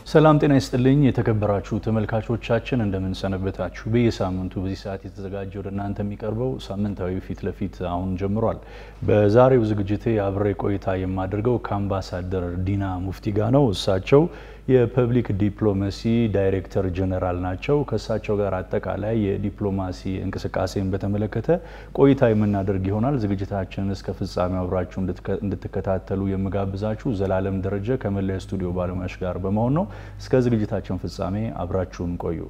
ሰላም ጤና ይስጥልኝ የተከበራችሁ ተመልካቾቻችን እንደምን ሰነበታችሁ። በየሳምንቱ በዚህ ሰዓት የተዘጋጀ ወደ እናንተ የሚቀርበው ሳምንታዊ ፊት ለፊት አሁን ጀምሯል። በዛሬው ዝግጅቴ አብሬ ቆይታ የማደርገው ከአምባሳደር ዲና ሙፍቲ ጋር ነው። እሳቸው የፐብሊክ ዲፕሎማሲ ዳይሬክተር ጀነራል ናቸው። ከእሳቸው ጋር አጠቃላይ የዲፕሎማሲ እንቅስቃሴን በተመለከተ ቆይታ የምናደርግ ይሆናል። ዝግጅታችንን እስከ ፍጻሜው አብራችሁ እንድትከታተሉ የምጋብዛችሁ ዘላለም ደረጀ ከመላ ስቱዲዮ ባለሙያዎች ጋር በመሆን ነው። እስከ ዝግጅታችን ፍጻሜ አብራችሁን ቆዩ።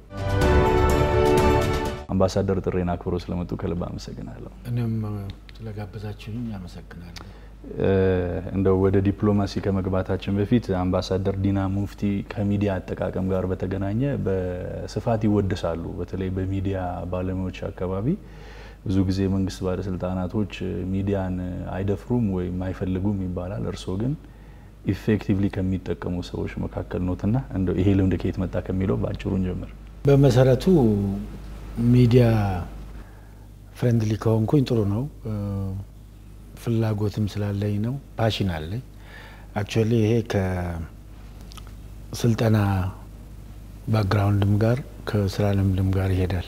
አምባሳደር ጥሬን አክብሮ ስለመጡ ከልብ አመሰግናለሁ። እኔም ስለጋበዛችሁኝ አመሰግናለሁ። እንደው ወደ ዲፕሎማሲ ከመግባታችን በፊት አምባሳደር ዲና ሙፍቲ ከሚዲያ አጠቃቀም ጋር በተገናኘ በስፋት ይወደሳሉ። በተለይ በሚዲያ ባለሙያዎች አካባቢ ብዙ ጊዜ መንግስት ባለስልጣናቶች ሚዲያን አይደፍሩም ወይም አይፈልጉም ይባላል። እርስዎ ግን ኢፌክቲቭሊ ከሚጠቀሙ ሰዎች መካከል ኖትና እንደው ይሄ ልምድ ከየት መጣ ከሚለው በአጭሩ እንጀምር። በመሰረቱ ሚዲያ ፍሬንድሊ ከሆንኩኝ ጥሩ ነው። ፍላጎትም ስላለኝ ነው። ፓሽን አለኝ። አክቹዋሊ ይሄ ከስልጠና ባክግራውንድም ጋር ከስራ ልምድም ጋር ይሄዳል።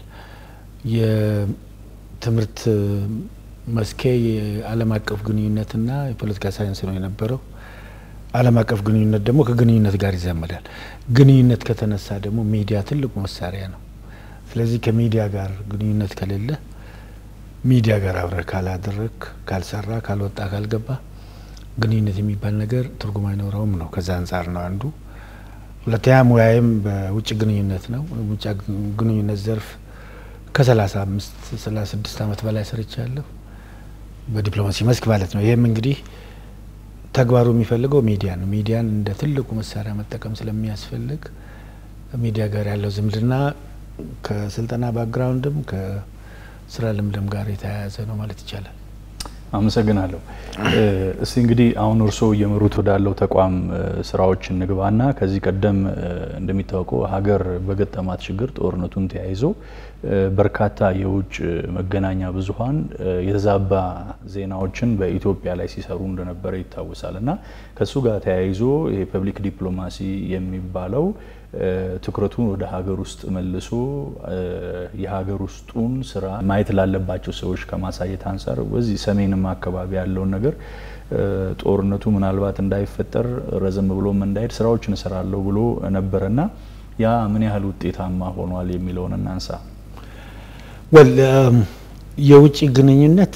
የትምህርት መስኬ የዓለም አቀፍ ግንኙነትና የፖለቲካ ሳይንስ ነው የነበረው። ዓለም አቀፍ ግንኙነት ደግሞ ከግንኙነት ጋር ይዛመዳል። ግንኙነት ከተነሳ ደግሞ ሚዲያ ትልቁ መሳሪያ ነው። ስለዚህ ከሚዲያ ጋር ግንኙነት ከሌለ ሚዲያ ጋር አብረህ ካላደረግ፣ ካልሰራ፣ ካልወጣ፣ ካልገባ ግንኙነት የሚባል ነገር ትርጉም አይኖረውም ነው። ከዛ አንጻር ነው አንዱ። ሁለተኛ ሙያዬም በውጭ ግንኙነት ነው። ውጭ ግንኙነት ዘርፍ ከሰላሳ አምስት ሰላሳ ስድስት ዓመት በላይ ሰርቻለሁ በዲፕሎማሲ መስክ ማለት ነው። ይህም እንግዲህ ተግባሩ የሚፈልገው ሚዲያ ነው። ሚዲያን እንደ ትልቁ መሳሪያ መጠቀም ስለሚያስፈልግ ሚዲያ ጋር ያለው ዝምድና ከስልጠና ባክግራውንድም ከስራ ልምድም ጋር የተያያዘ ነው ማለት ይቻላል። አመሰግናለሁ። እስቲ እንግዲህ አሁን እርስዎ እየመሩት ወዳለው ተቋም ስራዎች እንግባና ከዚህ ቀደም እንደሚታወቀው ሀገር በገጠማት ችግር ጦርነቱን ተያይዞ በርካታ የውጭ መገናኛ ብዙኃን የተዛባ ዜናዎችን በኢትዮጵያ ላይ ሲሰሩ እንደነበረ ይታወሳል እና ከእሱ ጋር ተያይዞ የፐብሊክ ዲፕሎማሲ የሚባለው ትኩረቱን ወደ ሀገር ውስጥ መልሶ የሀገር ውስጡን ስራ ማየት ላለባቸው ሰዎች ከማሳየት አንጻር በዚህ ሰሜንም አካባቢ ያለውን ነገር ጦርነቱ ምናልባት እንዳይፈጠር ረዘም ብሎም እንዳይሄድ ስራዎችን እሰራለሁ ብሎ ነበረና ያ ምን ያህል ውጤታማ ሆኗል የሚለውን እናንሳ። ወል የውጭ ግንኙነት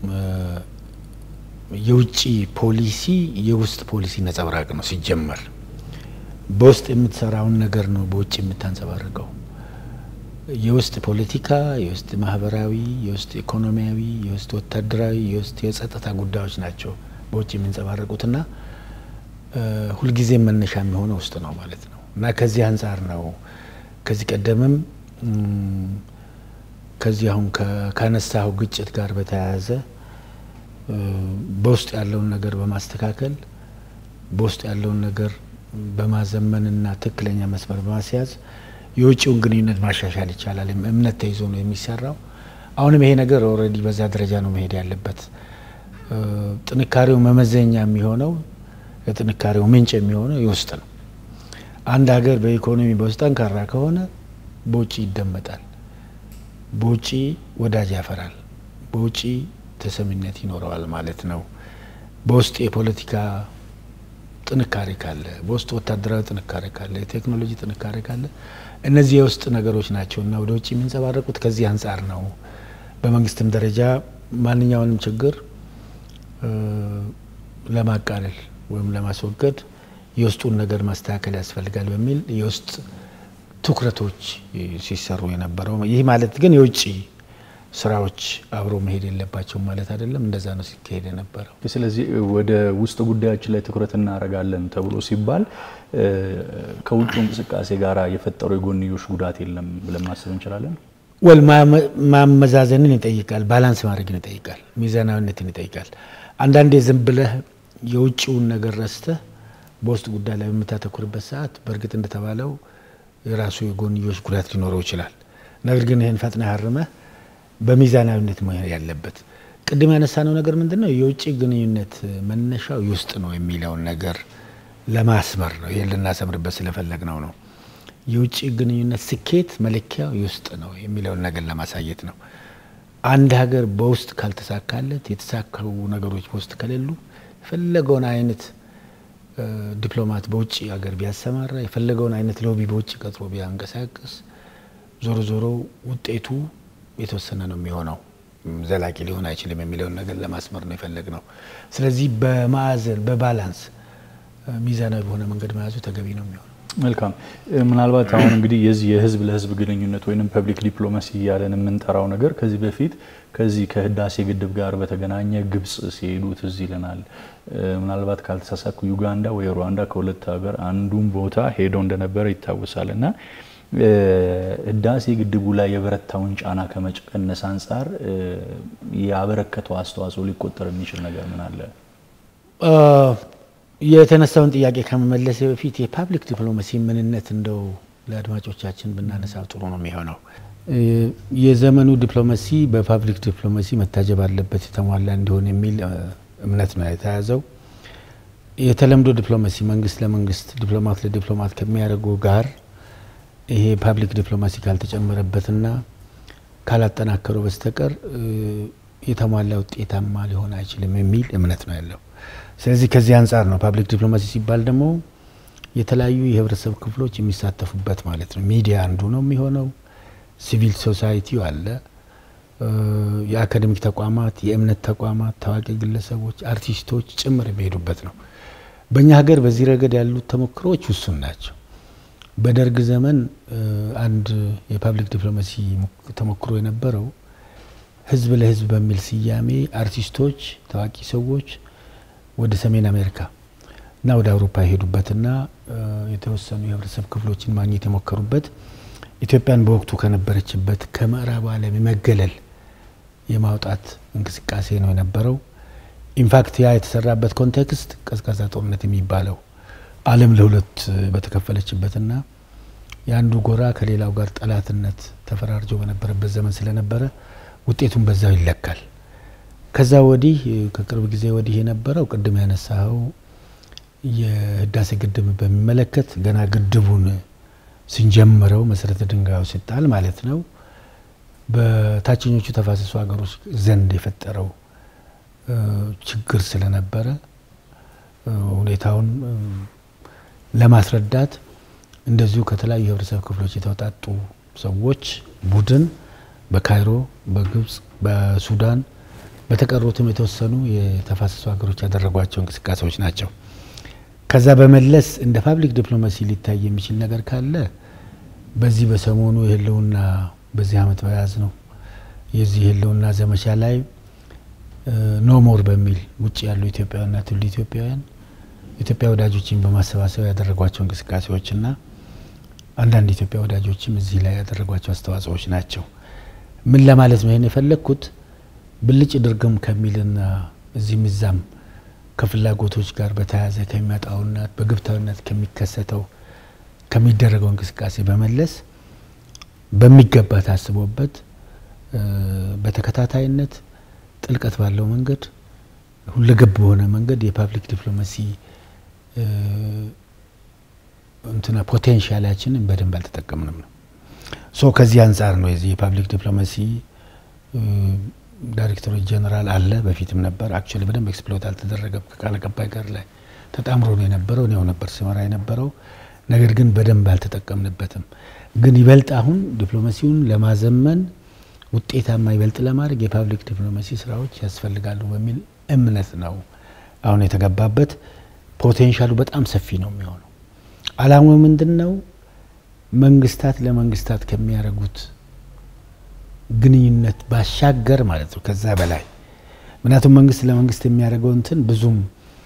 የውጭ ፖሊሲ የውስጥ ፖሊሲ ነጸብራቅ ነው ሲጀመር በውስጥ የምትሰራውን ነገር ነው በውጭ የምታንጸባርቀው። የውስጥ ፖለቲካ፣ የውስጥ ማህበራዊ፣ የውስጥ ኢኮኖሚያዊ፣ የውስጥ ወታደራዊ፣ የውስጥ የጸጥታ ጉዳዮች ናቸው በውጭ የሚንጸባረቁትና ሁልጊዜ መነሻ የሚሆነው ውስጥ ነው ማለት ነው እና ከዚህ አንጻር ነው ከዚህ ቀደምም ከዚህ አሁን ካነሳው ግጭት ጋር በተያያዘ በውስጥ ያለውን ነገር በማስተካከል በውስጥ ያለውን ነገር በማዘመንና ትክክለኛ መስመር በማስያዝ የውጭውን ግንኙነት ማሻሻል ይቻላል። እምነት ተይዞ ነው የሚሰራው። አሁንም ይሄ ነገር ኦልሬዲ በዛ ደረጃ ነው መሄድ ያለበት። ጥንካሬው መመዘኛ የሚሆነው የጥንካሬው ምንጭ የሚሆነው የውስጥ ነው። አንድ ሀገር በኢኮኖሚ በውስጥ ጠንካራ ከሆነ በውጭ ይደመጣል፣ በውጭ ወዳጅ ያፈራል፣ በውጭ ተሰሚነት ይኖረዋል ማለት ነው። በውስጥ የፖለቲካ ጥንካሬ ካለ በውስጥ ወታደራዊ ጥንካሬ ካለ የቴክኖሎጂ ጥንካሬ ካለ እነዚህ የውስጥ ነገሮች ናቸው እና ወደ ውጭ የሚንጸባረቁት ከዚህ አንጻር ነው። በመንግስትም ደረጃ ማንኛውንም ችግር ለማቃለል ወይም ለማስወገድ የውስጡን ነገር ማስተካከል ያስፈልጋል በሚል የውስጥ ትኩረቶች ሲሰሩ የነበረው ይህ ማለት ግን የውጭ ስራዎች አብሮ መሄድ የለባቸውም ማለት አይደለም። እንደዛ ነው ሲካሄድ የነበረው። ስለዚህ ወደ ውስጥ ጉዳዮች ላይ ትኩረት እናደርጋለን ተብሎ ሲባል ከውጭ እንቅስቃሴ ጋር የፈጠረው የጎንዮሽ ጉዳት የለም ብለን ማሰብ እንችላለን። ወል ማመዛዘንን ይጠይቃል፣ ባላንስ ማድረግን ይጠይቃል፣ ሚዛናዊነትን ይጠይቃል። አንዳንዴ ዝም ብለህ የውጭውን ነገር ረስተህ በውስጥ ጉዳይ ላይ በምታተኩርበት ሰዓት በእርግጥ እንደተባለው የራሱ የጎንዮሽ ጉዳት ሊኖረው ይችላል። ነገር ግን ይህን ፈጥነህ አርመህ በሚዛናዊነት መሆን ያለበት ቅድም ያነሳነው ነገር ምንድን ነው? የውጭ ግንኙነት መነሻው የውስጥ ነው የሚለውን ነገር ለማስመር ነው። ይህን ልናሰምርበት ስለፈለግ ነው ነው የውጭ ግንኙነት ስኬት መለኪያው የውስጥ ነው የሚለውን ነገር ለማሳየት ነው። አንድ ሀገር በውስጥ ካልተሳካለት የተሳካው ነገሮች በውስጥ ከሌሉ የፈለገውን አይነት ዲፕሎማት በውጭ ሀገር ቢያሰማራ የፈለገውን አይነት ሎቢ በውጭ ቀጥሮ ቢያንቀሳቅስ ዞሮ ዞሮ ውጤቱ የተወሰነ ነው የሚሆነው፣ ዘላቂ ሊሆን አይችልም የሚለውን ነገር ለማስመር ነው የፈለግ ነው። ስለዚህ በማዕዘን በባላንስ ሚዛናዊ በሆነ መንገድ መያዙ ተገቢ ነው የሚሆነው። መልካም። ምናልባት አሁን እንግዲህ የዚህ የህዝብ ለህዝብ ግንኙነት ወይም ፐብሊክ ዲፕሎማሲ እያለን የምንጠራው ነገር ከዚህ በፊት ከዚህ ከህዳሴ ግድብ ጋር በተገናኘ ግብጽ ሲሄዱ ትዝ ይለናል። ምናልባት ካልተሳሳኩ ዩጋንዳ ወይ ሩዋንዳ ከሁለት ሀገር አንዱን ቦታ ሄደው እንደነበረ ይታወሳል እና ህዳሴ ግድቡ ላይ የበረታውን ጫና ከመቀነስ አንጻር ያበረከተው አስተዋጽኦ ሊቆጠር የሚችል ነገር ምን አለ? የተነሳውን ጥያቄ ከመመለስ በፊት የፓብሊክ ዲፕሎማሲ ምንነት እንደው ለአድማጮቻችን ብናነሳ ጥሩ ነው የሚሆነው። የዘመኑ ዲፕሎማሲ በፓብሊክ ዲፕሎማሲ መታጀብ አለበት የተሟላ እንዲሆን የሚል እምነት ነው የተያዘው። የተለምዶ ዲፕሎማሲ መንግስት ለመንግስት ዲፕሎማት ለዲፕሎማት ከሚያደርገው ጋር ይሄ ፓብሊክ ዲፕሎማሲ ካልተጨመረበትና ካላጠናከረው በስተቀር የተሟላ ውጤታማ ሊሆን አይችልም የሚል እምነት ነው ያለው። ስለዚህ ከዚህ አንጻር ነው ፓብሊክ ዲፕሎማሲ ሲባል ደግሞ የተለያዩ የህብረተሰብ ክፍሎች የሚሳተፉበት ማለት ነው። ሚዲያ አንዱ ነው የሚሆነው። ሲቪል ሶሳይቲው አለ፣ የአካዴሚክ ተቋማት፣ የእምነት ተቋማት፣ ታዋቂ ግለሰቦች፣ አርቲስቶች ጭምር የሚሄዱበት ነው። በእኛ ሀገር በዚህ ረገድ ያሉት ተሞክሮዎች ውሱን ናቸው። በደርግ ዘመን አንድ የፓብሊክ ዲፕሎማሲ ተሞክሮ የነበረው ህዝብ ለህዝብ በሚል ስያሜ አርቲስቶች፣ ታዋቂ ሰዎች ወደ ሰሜን አሜሪካ እና ወደ አውሮፓ የሄዱበትና የተወሰኑ የህብረተሰብ ክፍሎችን ማግኘት የሞከሩበት ኢትዮጵያን በወቅቱ ከነበረችበት ከምዕራቡ ዓለም የመገለል የማውጣት እንቅስቃሴ ነው የነበረው። ኢንፋክት ያ የተሰራበት ኮንቴክስት ቀዝቃዛ ጦርነት የሚባለው ዓለም ለሁለት በተከፈለችበትና የአንዱ ጎራ ከሌላው ጋር ጠላትነት ተፈራርጆ በነበረበት ዘመን ስለነበረ ውጤቱን በዛው ይለካል። ከዛ ወዲህ ከቅርብ ጊዜ ወዲህ የነበረው ቅድም ያነሳኸው የህዳሴ ግድብ በሚመለከት ገና ግድቡን ስንጀምረው መሰረተ ድንጋዩ ሲጣል ማለት ነው በታችኞቹ ተፋሰሱ ሀገሮች ዘንድ የፈጠረው ችግር ስለነበረ ሁኔታውን ለማስረዳት እንደዚሁ ከተለያዩ የህብረተሰብ ክፍሎች የተውጣጡ ሰዎች ቡድን በካይሮ፣ በግብጽ፣ በሱዳን በተቀሩትም የተወሰኑ የተፋሰሱ ሀገሮች ያደረጓቸው እንቅስቃሴዎች ናቸው። ከዛ በመለስ እንደ ፓብሊክ ዲፕሎማሲ ሊታይ የሚችል ነገር ካለ በዚህ በሰሞኑ የህልውና በዚህ አመት በያዝ ነው የዚህ የህልውና ዘመቻ ላይ ኖ ሞር በሚል ውጭ ያሉ ኢትዮጵያውያንና ትውልደ ኢትዮጵያውያን ኢትዮጵያ ወዳጆችን በማሰባሰብ ያደረጓቸው እንቅስቃሴዎችና አንዳንድ ኢትዮጵያ ወዳጆችም እዚህ ላይ ያደረጓቸው አስተዋጽኦዎች ናቸው። ምን ለማለት ነው ይህን የፈለግኩት ብልጭ ድርግም ከሚልና እዚህም እዛም ከፍላጎቶች ጋር በተያያዘ ከሚመጣውና በግብታዊነት ከሚከሰተው ከሚደረገው እንቅስቃሴ በመለስ በሚገባ ታስቦበት በተከታታይነት ጥልቀት ባለው መንገድ ሁለገብ በሆነ መንገድ የፓብሊክ ዲፕሎማሲ እንትና ፖቴንሻላችንን በደንብ አልተጠቀምንም ነው። ሶ ከዚህ አንጻር ነው የዚህ የፓብሊክ ዲፕሎማሲ ዳይሬክተሮች ጀነራል አለ፣ በፊትም ነበር። አክቹዋሊ በደንብ ኤክስፕሎት አልተደረገም። ከቃል አቀባይ ጋር ላይ ተጣምሮ ነው የነበረው። እኔው ነበር ስመራ የነበረው። ነገር ግን በደንብ አልተጠቀምንበትም። ግን ይበልጥ አሁን ዲፕሎማሲውን ለማዘመን ውጤታማ ይበልጥ ለማድረግ የፓብሊክ ዲፕሎማሲ ስራዎች ያስፈልጋሉ በሚል እምነት ነው አሁን የተገባበት። ፖቴንሻሉ በጣም ሰፊ ነው የሚሆነው። አላማው ምንድን ነው? መንግስታት ለመንግስታት ከሚያደርጉት ግንኙነት ባሻገር ማለት ነው፣ ከዛ በላይ ምክንያቱም መንግስት ለመንግስት የሚያደርገው እንትን ብዙም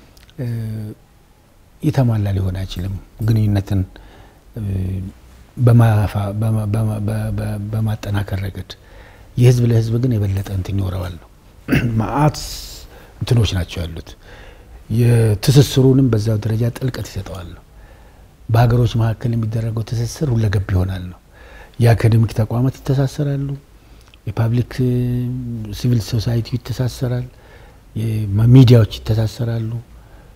የተሟላ ሊሆን አይችልም። ግንኙነትን በማጠናከር ረገድ የህዝብ ለህዝብ ግን የበለጠ እንትን ይኖረዋል ነው። ማአት እንትኖች ናቸው ያሉት። የትስስሩንም በዛው ደረጃ ጥልቀት ይሰጠዋል ነው። በሀገሮች መካከል የሚደረገው ትስስር ሁለገብ ይሆናል ነው። የአካዴሚክ ተቋማት ይተሳሰራሉ። የፓብሊክ ሲቪል ሶሳይቲ ይተሳሰራል። ሚዲያዎች ይተሳሰራሉ።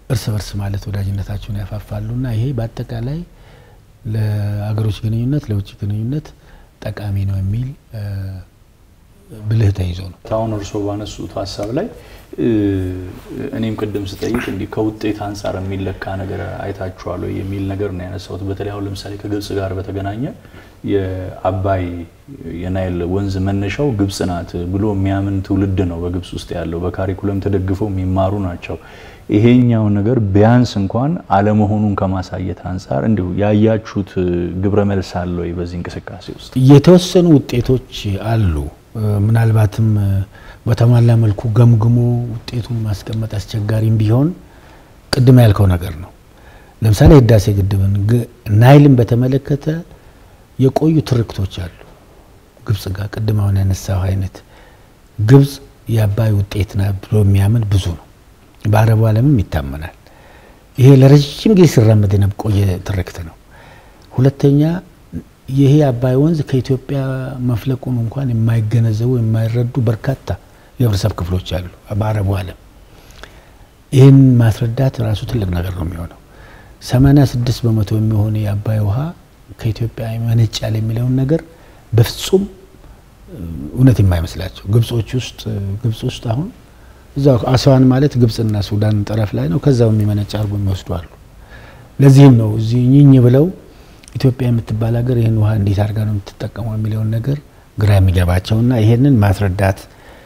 እርስ በርስ ማለት ወዳጅነታቸውን ያፋፋሉና ይሄ በአጠቃላይ ለአገሮች ግንኙነት ለውጭ ግንኙነት ጠቃሚ ነው የሚል ብልህ ተይዞ ነው። አሁን እርስዎ ባነሱት ሀሳብ ላይ እኔም ቅድም ስጠይቅ እንዲህ ከውጤት አንጻር የሚለካ ነገር አይታችኋል ወይ የሚል ነገር ነው ያነሳሁት። በተለይ አሁን ለምሳሌ ከግብጽ ጋር በተገናኘ የአባይ የናይል ወንዝ መነሻው ግብጽ ናት ብሎ የሚያምን ትውልድ ነው በግብጽ ውስጥ ያለው። በካሪኩለም ተደግፈው የሚማሩ ናቸው። ይሄኛው ነገር ቢያንስ እንኳን አለመሆኑን ከማሳየት አንጻር እንዲሁ ያያችሁት ግብረ መልስ አለ ወይ በዚህ እንቅስቃሴ ውስጥ? የተወሰኑ ውጤቶች አሉ። ምናልባትም በተሟላ መልኩ ገምግሞ ውጤቱን ማስቀመጥ አስቸጋሪም ቢሆን ቅድም ያልከው ነገር ነው። ለምሳሌ ህዳሴ ግድብን ናይልን በተመለከተ የቆዩ ትርክቶች አሉ ግብጽ ጋር ቅድም አሁን ያነሳው አይነት ግብጽ የአባይ ውጤት ና ብሎ የሚያምን ብዙ ነው። በአረቡ ዓለምም ይታመናል። ይሄ ለረጅም ጊዜ ሲራመድ የቆየ ትርክት ነው። ሁለተኛ ይሄ አባይ ወንዝ ከኢትዮጵያ መፍለቁን እንኳን የማይገነዘቡ የማይረዱ በርካታ የህብረተሰብ ክፍሎች አሉ በአረቡ ዓለም። ይህን ማስረዳት ራሱ ትልቅ ነገር ነው የሚሆነው። 86 በመቶ የሚሆን የአባይ ውሃ ከኢትዮጵያ ይመነጫል የሚለውን ነገር በፍጹም እውነት የማይመስላቸው ግብጾች ውስጥ ግብጽ ውስጥ አሁን እዛው አስዋን ማለት ግብጽና ሱዳን ጠረፍ ላይ ነው። ከዛው የሚመነጭ አርጎ የሚወስዱ አሉ። ለዚህም ነው እዚህ ኝኝ ብለው ኢትዮጵያ የምትባል ሀገር ይህን ውሃ እንዴት አድርጋ ነው የምትጠቀመው የሚለውን ነገር ግራ የሚገባቸውና ይሄንን ማስረዳት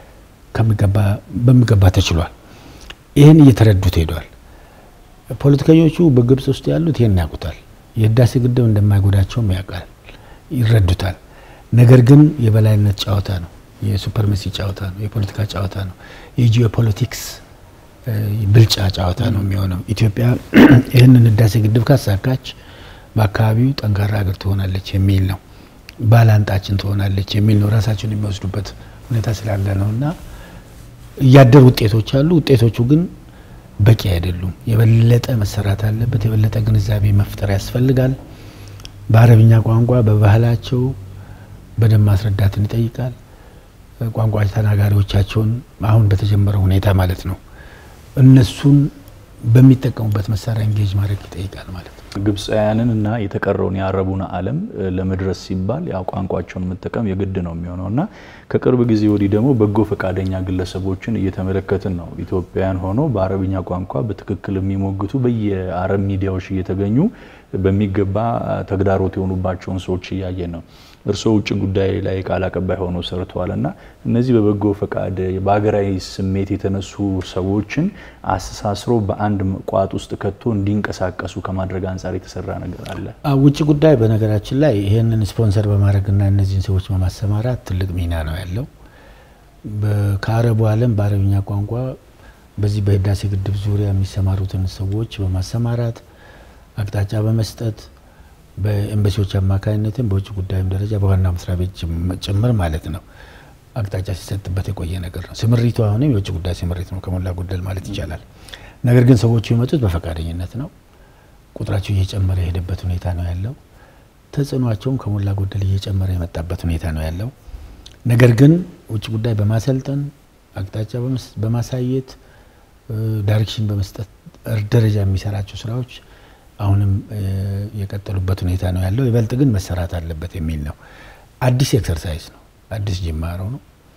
በሚገባ ተችሏል። ይህን እየተረዱት ሄዷል። ፖለቲከኞቹ በግብጽ ውስጥ ያሉት ይህን ያውቁታል። የህዳሴ ግድብ እንደማይጎዳቸውም ያውቃል፣ ይረዱታል። ነገር ግን የበላይነት ጨዋታ ነው፣ የሱፐርሜሲ ጨዋታ ነው፣ የፖለቲካ ጨዋታ ነው፣ የጂኦፖለቲክስ ብልጫ ጨዋታ ነው የሚሆነው። ኢትዮጵያ ይህንን ህዳሴ ግድብ ካሳካች በአካባቢው ጠንካራ ሀገር ትሆናለች የሚል ነው። ባላንጣችን ትሆናለች የሚል ነው። ራሳቸውን የሚወስዱበት ሁኔታ ስላለ ነው እና እያደር ውጤቶች አሉ። ውጤቶቹ ግን በቂ አይደሉም። የበለጠ መሰራት አለበት። የበለጠ ግንዛቤ መፍጠር ያስፈልጋል። በአረብኛ ቋንቋ በባህላቸው በደንብ ማስረዳትን ይጠይቃል። ቋንቋ ተናጋሪዎቻቸውን አሁን በተጀመረው ሁኔታ ማለት ነው እነሱን በሚጠቀሙበት መሳሪያ እንጌጅ ማድረግ ይጠይቃል ማለት ነው። ግብፃውያንን እና የተቀረውን የአረቡን ዓለም ለመድረስ ሲባል ያው ቋንቋቸውን መጠቀም የግድ ነው የሚሆነው እና ከቅርብ ጊዜ ወዲህ ደግሞ በጎ ፈቃደኛ ግለሰቦችን እየተመለከትን ነው። ኢትዮጵያውያን ሆኖ በአረብኛ ቋንቋ በትክክል የሚሞግቱ በየአረብ ሚዲያዎች እየተገኙ በሚገባ ተግዳሮት የሆኑባቸውን ሰዎች እያየን ነው። እርስዎ ውጭ ጉዳይ ላይ ቃል አቀባይ ሆነው ሰርተዋል እና እነዚህ በበጎ ፈቃድ በሀገራዊ ስሜት የተነሱ ሰዎችን አስተሳስሮ በአንድ ቋጥ ውስጥ ከቶ እንዲንቀሳቀሱ ከማድረግ አንጻር የተሰራ ነገር አለ? ውጭ ጉዳይ በነገራችን ላይ ይህንን ስፖንሰር በማድረግና እነዚህን ሰዎች በማሰማራት ትልቅ ሚና ነው ያለው። ከአረቡ ዓለም በአረብኛ ቋንቋ በዚህ በህዳሴ ግድብ ዙሪያ የሚሰማሩትን ሰዎች በማሰማራት አቅጣጫ በመስጠት በኤምባሲዎች አማካኝነትም በውጭ ጉዳይም ደረጃ በዋና መስሪያ ቤት ጭምር ማለት ነው አቅጣጫ ሲሰጥበት የቆየ ነገር ነው። ስምሪቱ አሁንም የውጭ ጉዳይ ስምሪት ነው ከሞላ ጎደል ማለት ይቻላል። ነገር ግን ሰዎቹ የመጡት በፈቃደኝነት ነው። ቁጥራቸው እየጨመረ የሄደበት ሁኔታ ነው ያለው። ተጽዕኗቸውም ከሞላ ጎደል እየጨመረ የመጣበት ሁኔታ ነው ያለው። ነገር ግን ውጭ ጉዳይ በማሰልጠን አቅጣጫ በማሳየት ዳይሬክሽን በመስጠት ደረጃ የሚሰራቸው ስራዎች አሁንም የቀጠሉበት ሁኔታ ነው ያለው። ይበልጥ ግን መሰራት አለበት የሚል ነው። አዲስ ኤክሰርሳይዝ ነው፣ አዲስ ጅማሮ ነው።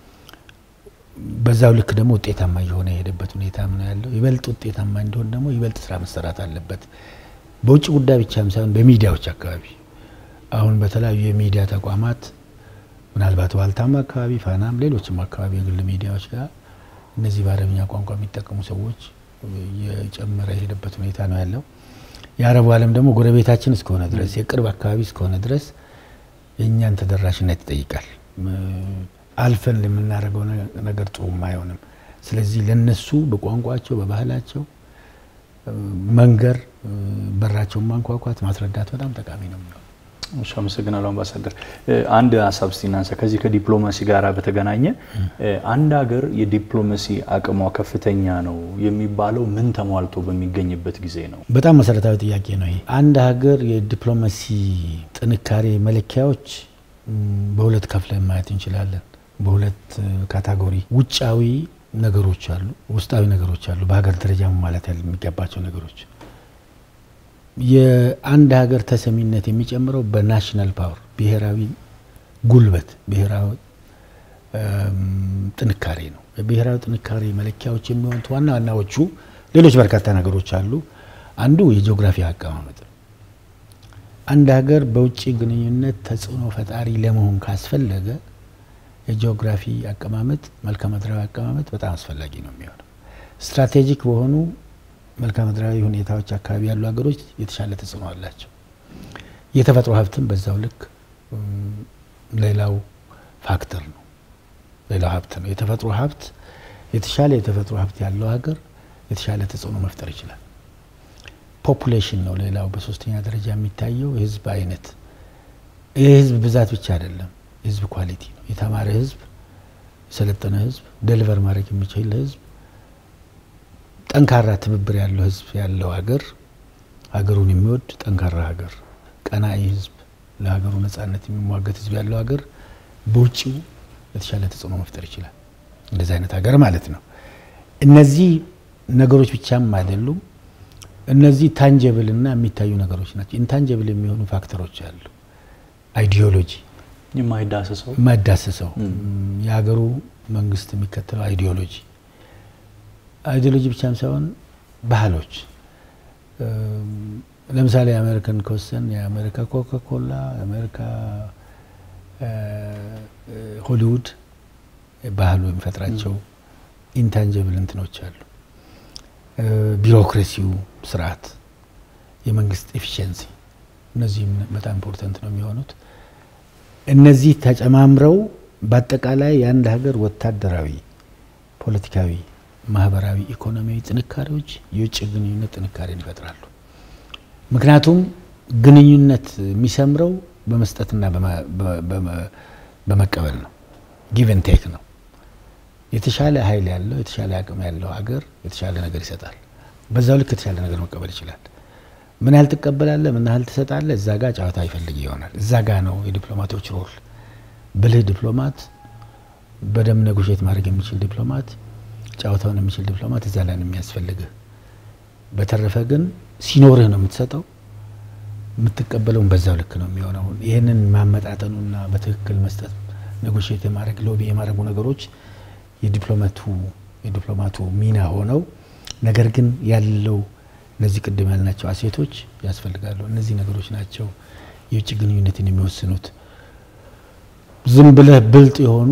በዛው ልክ ደግሞ ውጤታማ እየሆነ የሄደበት ሁኔታ ነው ያለው። ይበልጥ ውጤታማ እንዲሆን ደግሞ ይበልጥ ስራ መሰራት አለበት። በውጭ ጉዳይ ብቻም ሳይሆን በሚዲያዎች አካባቢ አሁን በተለያዩ የሚዲያ ተቋማት ምናልባት ዋልታም አካባቢ፣ ፋናም፣ ሌሎችም አካባቢ የግል ሚዲያዎች ጋር እነዚህ በአረብኛ ቋንቋ የሚጠቀሙ ሰዎች የጨመረ የሄደበት ሁኔታ ነው ያለው። የአረቡ ዓለም ደግሞ ጎረቤታችን እስከሆነ ድረስ የቅርብ አካባቢ እስከሆነ ድረስ የእኛን ተደራሽነት ይጠይቃል። አልፈን የምናደርገው ነገር ጥሩም አይሆንም። ስለዚህ ለነሱ በቋንቋቸው በባህላቸው መንገር፣ በራቸውን ማንኳኳት፣ ማስረዳት በጣም ጠቃሚ ነው የሚሆነው። እሺ፣ አመሰግናለሁ አምባሳደር። አንድ ሀሳብ እስቲ እናንሳ። ከዚህ ከዲፕሎማሲ ጋር በተገናኘ አንድ ሀገር የዲፕሎማሲ አቅሟ ከፍተኛ ነው የሚባለው ምን ተሟልቶ በሚገኝበት ጊዜ ነው? በጣም መሰረታዊ ጥያቄ ነው ይሄ። አንድ ሀገር የዲፕሎማሲ ጥንካሬ መለኪያዎች በሁለት ከፍለን ማየት እንችላለን። በሁለት ካታጎሪ ውጫዊ ነገሮች አሉ፣ ውስጣዊ ነገሮች አሉ፣ በሀገር ደረጃ ማለት የሚገባቸው ነገሮች። የአንድ ሀገር ተሰሚነት የሚጨምረው በናሽናል ፓወር ብሔራዊ ጉልበት፣ ብሔራዊ ጥንካሬ ነው። የብሔራዊ ጥንካሬ መለኪያዎች የሚሆኑት ዋና ዋናዎቹ ሌሎች በርካታ ነገሮች አሉ። አንዱ የጂኦግራፊ አቀማመጥ ነው። አንድ ሀገር በውጭ ግንኙነት ተጽዕኖ ፈጣሪ ለመሆን ካስፈለገ የጂኦግራፊ አቀማመጥ መልክዓ ምድራዊ አቀማመጥ በጣም አስፈላጊ ነው የሚሆነው። ስትራቴጂክ በሆኑ መልክዓ ምድራዊ ሁኔታዎች አካባቢ ያሉ ሀገሮች የተሻለ ተጽዕኖ አላቸው። የተፈጥሮ ሀብትም በዛው ልክ ሌላው ፋክተር ነው፣ ሌላው ሀብት ነው። የተፈጥሮ ሀብት የተሻለ የተፈጥሮ ሀብት ያለው ሀገር የተሻለ ተጽዕኖ መፍጠር ይችላል። ፖፑሌሽን ነው ሌላው በሶስተኛ ደረጃ የሚታየው የህዝብ አይነት። የህዝብ ብዛት ብቻ አይደለም፣ የህዝብ ኳሊቲ ነው። የተማረ ህዝብ፣ የሰለጠነ ህዝብ፣ ደሊቨር ማድረግ የሚችል ህዝብ፣ ጠንካራ ትብብር ያለው ህዝብ ያለው ሀገር፣ ሀገሩን የሚወድ ጠንካራ ሀገር፣ ቀናኢ ህዝብ፣ ለሀገሩ ነጻነት የሚሟገት ህዝብ ያለው ሀገር በውጭው የተሻለ ተጽዕኖ መፍጠር ይችላል። እንደዚህ አይነት ሀገር ማለት ነው። እነዚህ ነገሮች ብቻም አይደሉም። እነዚህ ታንጀብል እና የሚታዩ ነገሮች ናቸው። ኢንታንጀብል የሚሆኑ ፋክተሮች አሉ። አይዲዮሎጂ የማይዳሰሰው የማይዳሰሰው የሀገሩ መንግስት የሚከተለው አይዲዮሎጂ አይዲዮሎጂ ብቻም ሳይሆን ባህሎች። ለምሳሌ የአሜሪካን ከወሰን የአሜሪካ ኮካኮላ፣ የአሜሪካ ሆሊውድ ባህሉ የሚፈጥራቸው ኢንታንጀብል እንትኖች አሉ። ቢሮክራሲው ስርዓት፣ የመንግስት ኤፊሽንሲ፣ እነዚህም በጣም ኢምፖርታንት ነው የሚሆኑት። እነዚህ ተጨማምረው በአጠቃላይ የአንድ ሀገር ወታደራዊ፣ ፖለቲካዊ፣ ማህበራዊ፣ ኢኮኖሚያዊ ጥንካሬዎች የውጭ ግንኙነት ጥንካሬን ይፈጥራሉ። ምክንያቱም ግንኙነት የሚሰምረው በመስጠትና በመቀበል ነው። ጊቨን ቴክ ነው። የተሻለ ኃይል ያለው የተሻለ አቅም ያለው ሀገር የተሻለ ነገር ይሰጣል። በዛው ልክ የተሻለ ነገር መቀበል ይችላል። ምን ያህል ትቀበላለህ፣ ምን ያህል ትሰጣለህ፣ እዛ ጋ ጨዋታ ይፈልግ ይሆናል። እዛ ጋ ነው የዲፕሎማቶች ሮል። ብልህ ዲፕሎማት፣ በደም ነጉሼት ማድረግ የሚችል ዲፕሎማት፣ ጨዋታውን የሚችል ዲፕሎማት እዛ ላይ ነው የሚያስፈልግህ። በተረፈ ግን ሲኖርህ ነው የምትሰጠው፣ የምትቀበለውን በዛው ልክ ነው የሚሆነው። ይህንን ማመጣጠኑና በትክክል መስጠት ነጎሼት የማድረግ ሎቢ የማድረጉ ነገሮች የዲፕሎማቱ የዲፕሎማቱ ሚና ሆነው ነገር ግን ያለው እነዚህ ቅድም ያልናቸው አሴቶች ያስፈልጋሉ። እነዚህ ነገሮች ናቸው የውጭ ግንኙነትን የሚወስኑት። ዝም ብለህ ብልጥ የሆኑ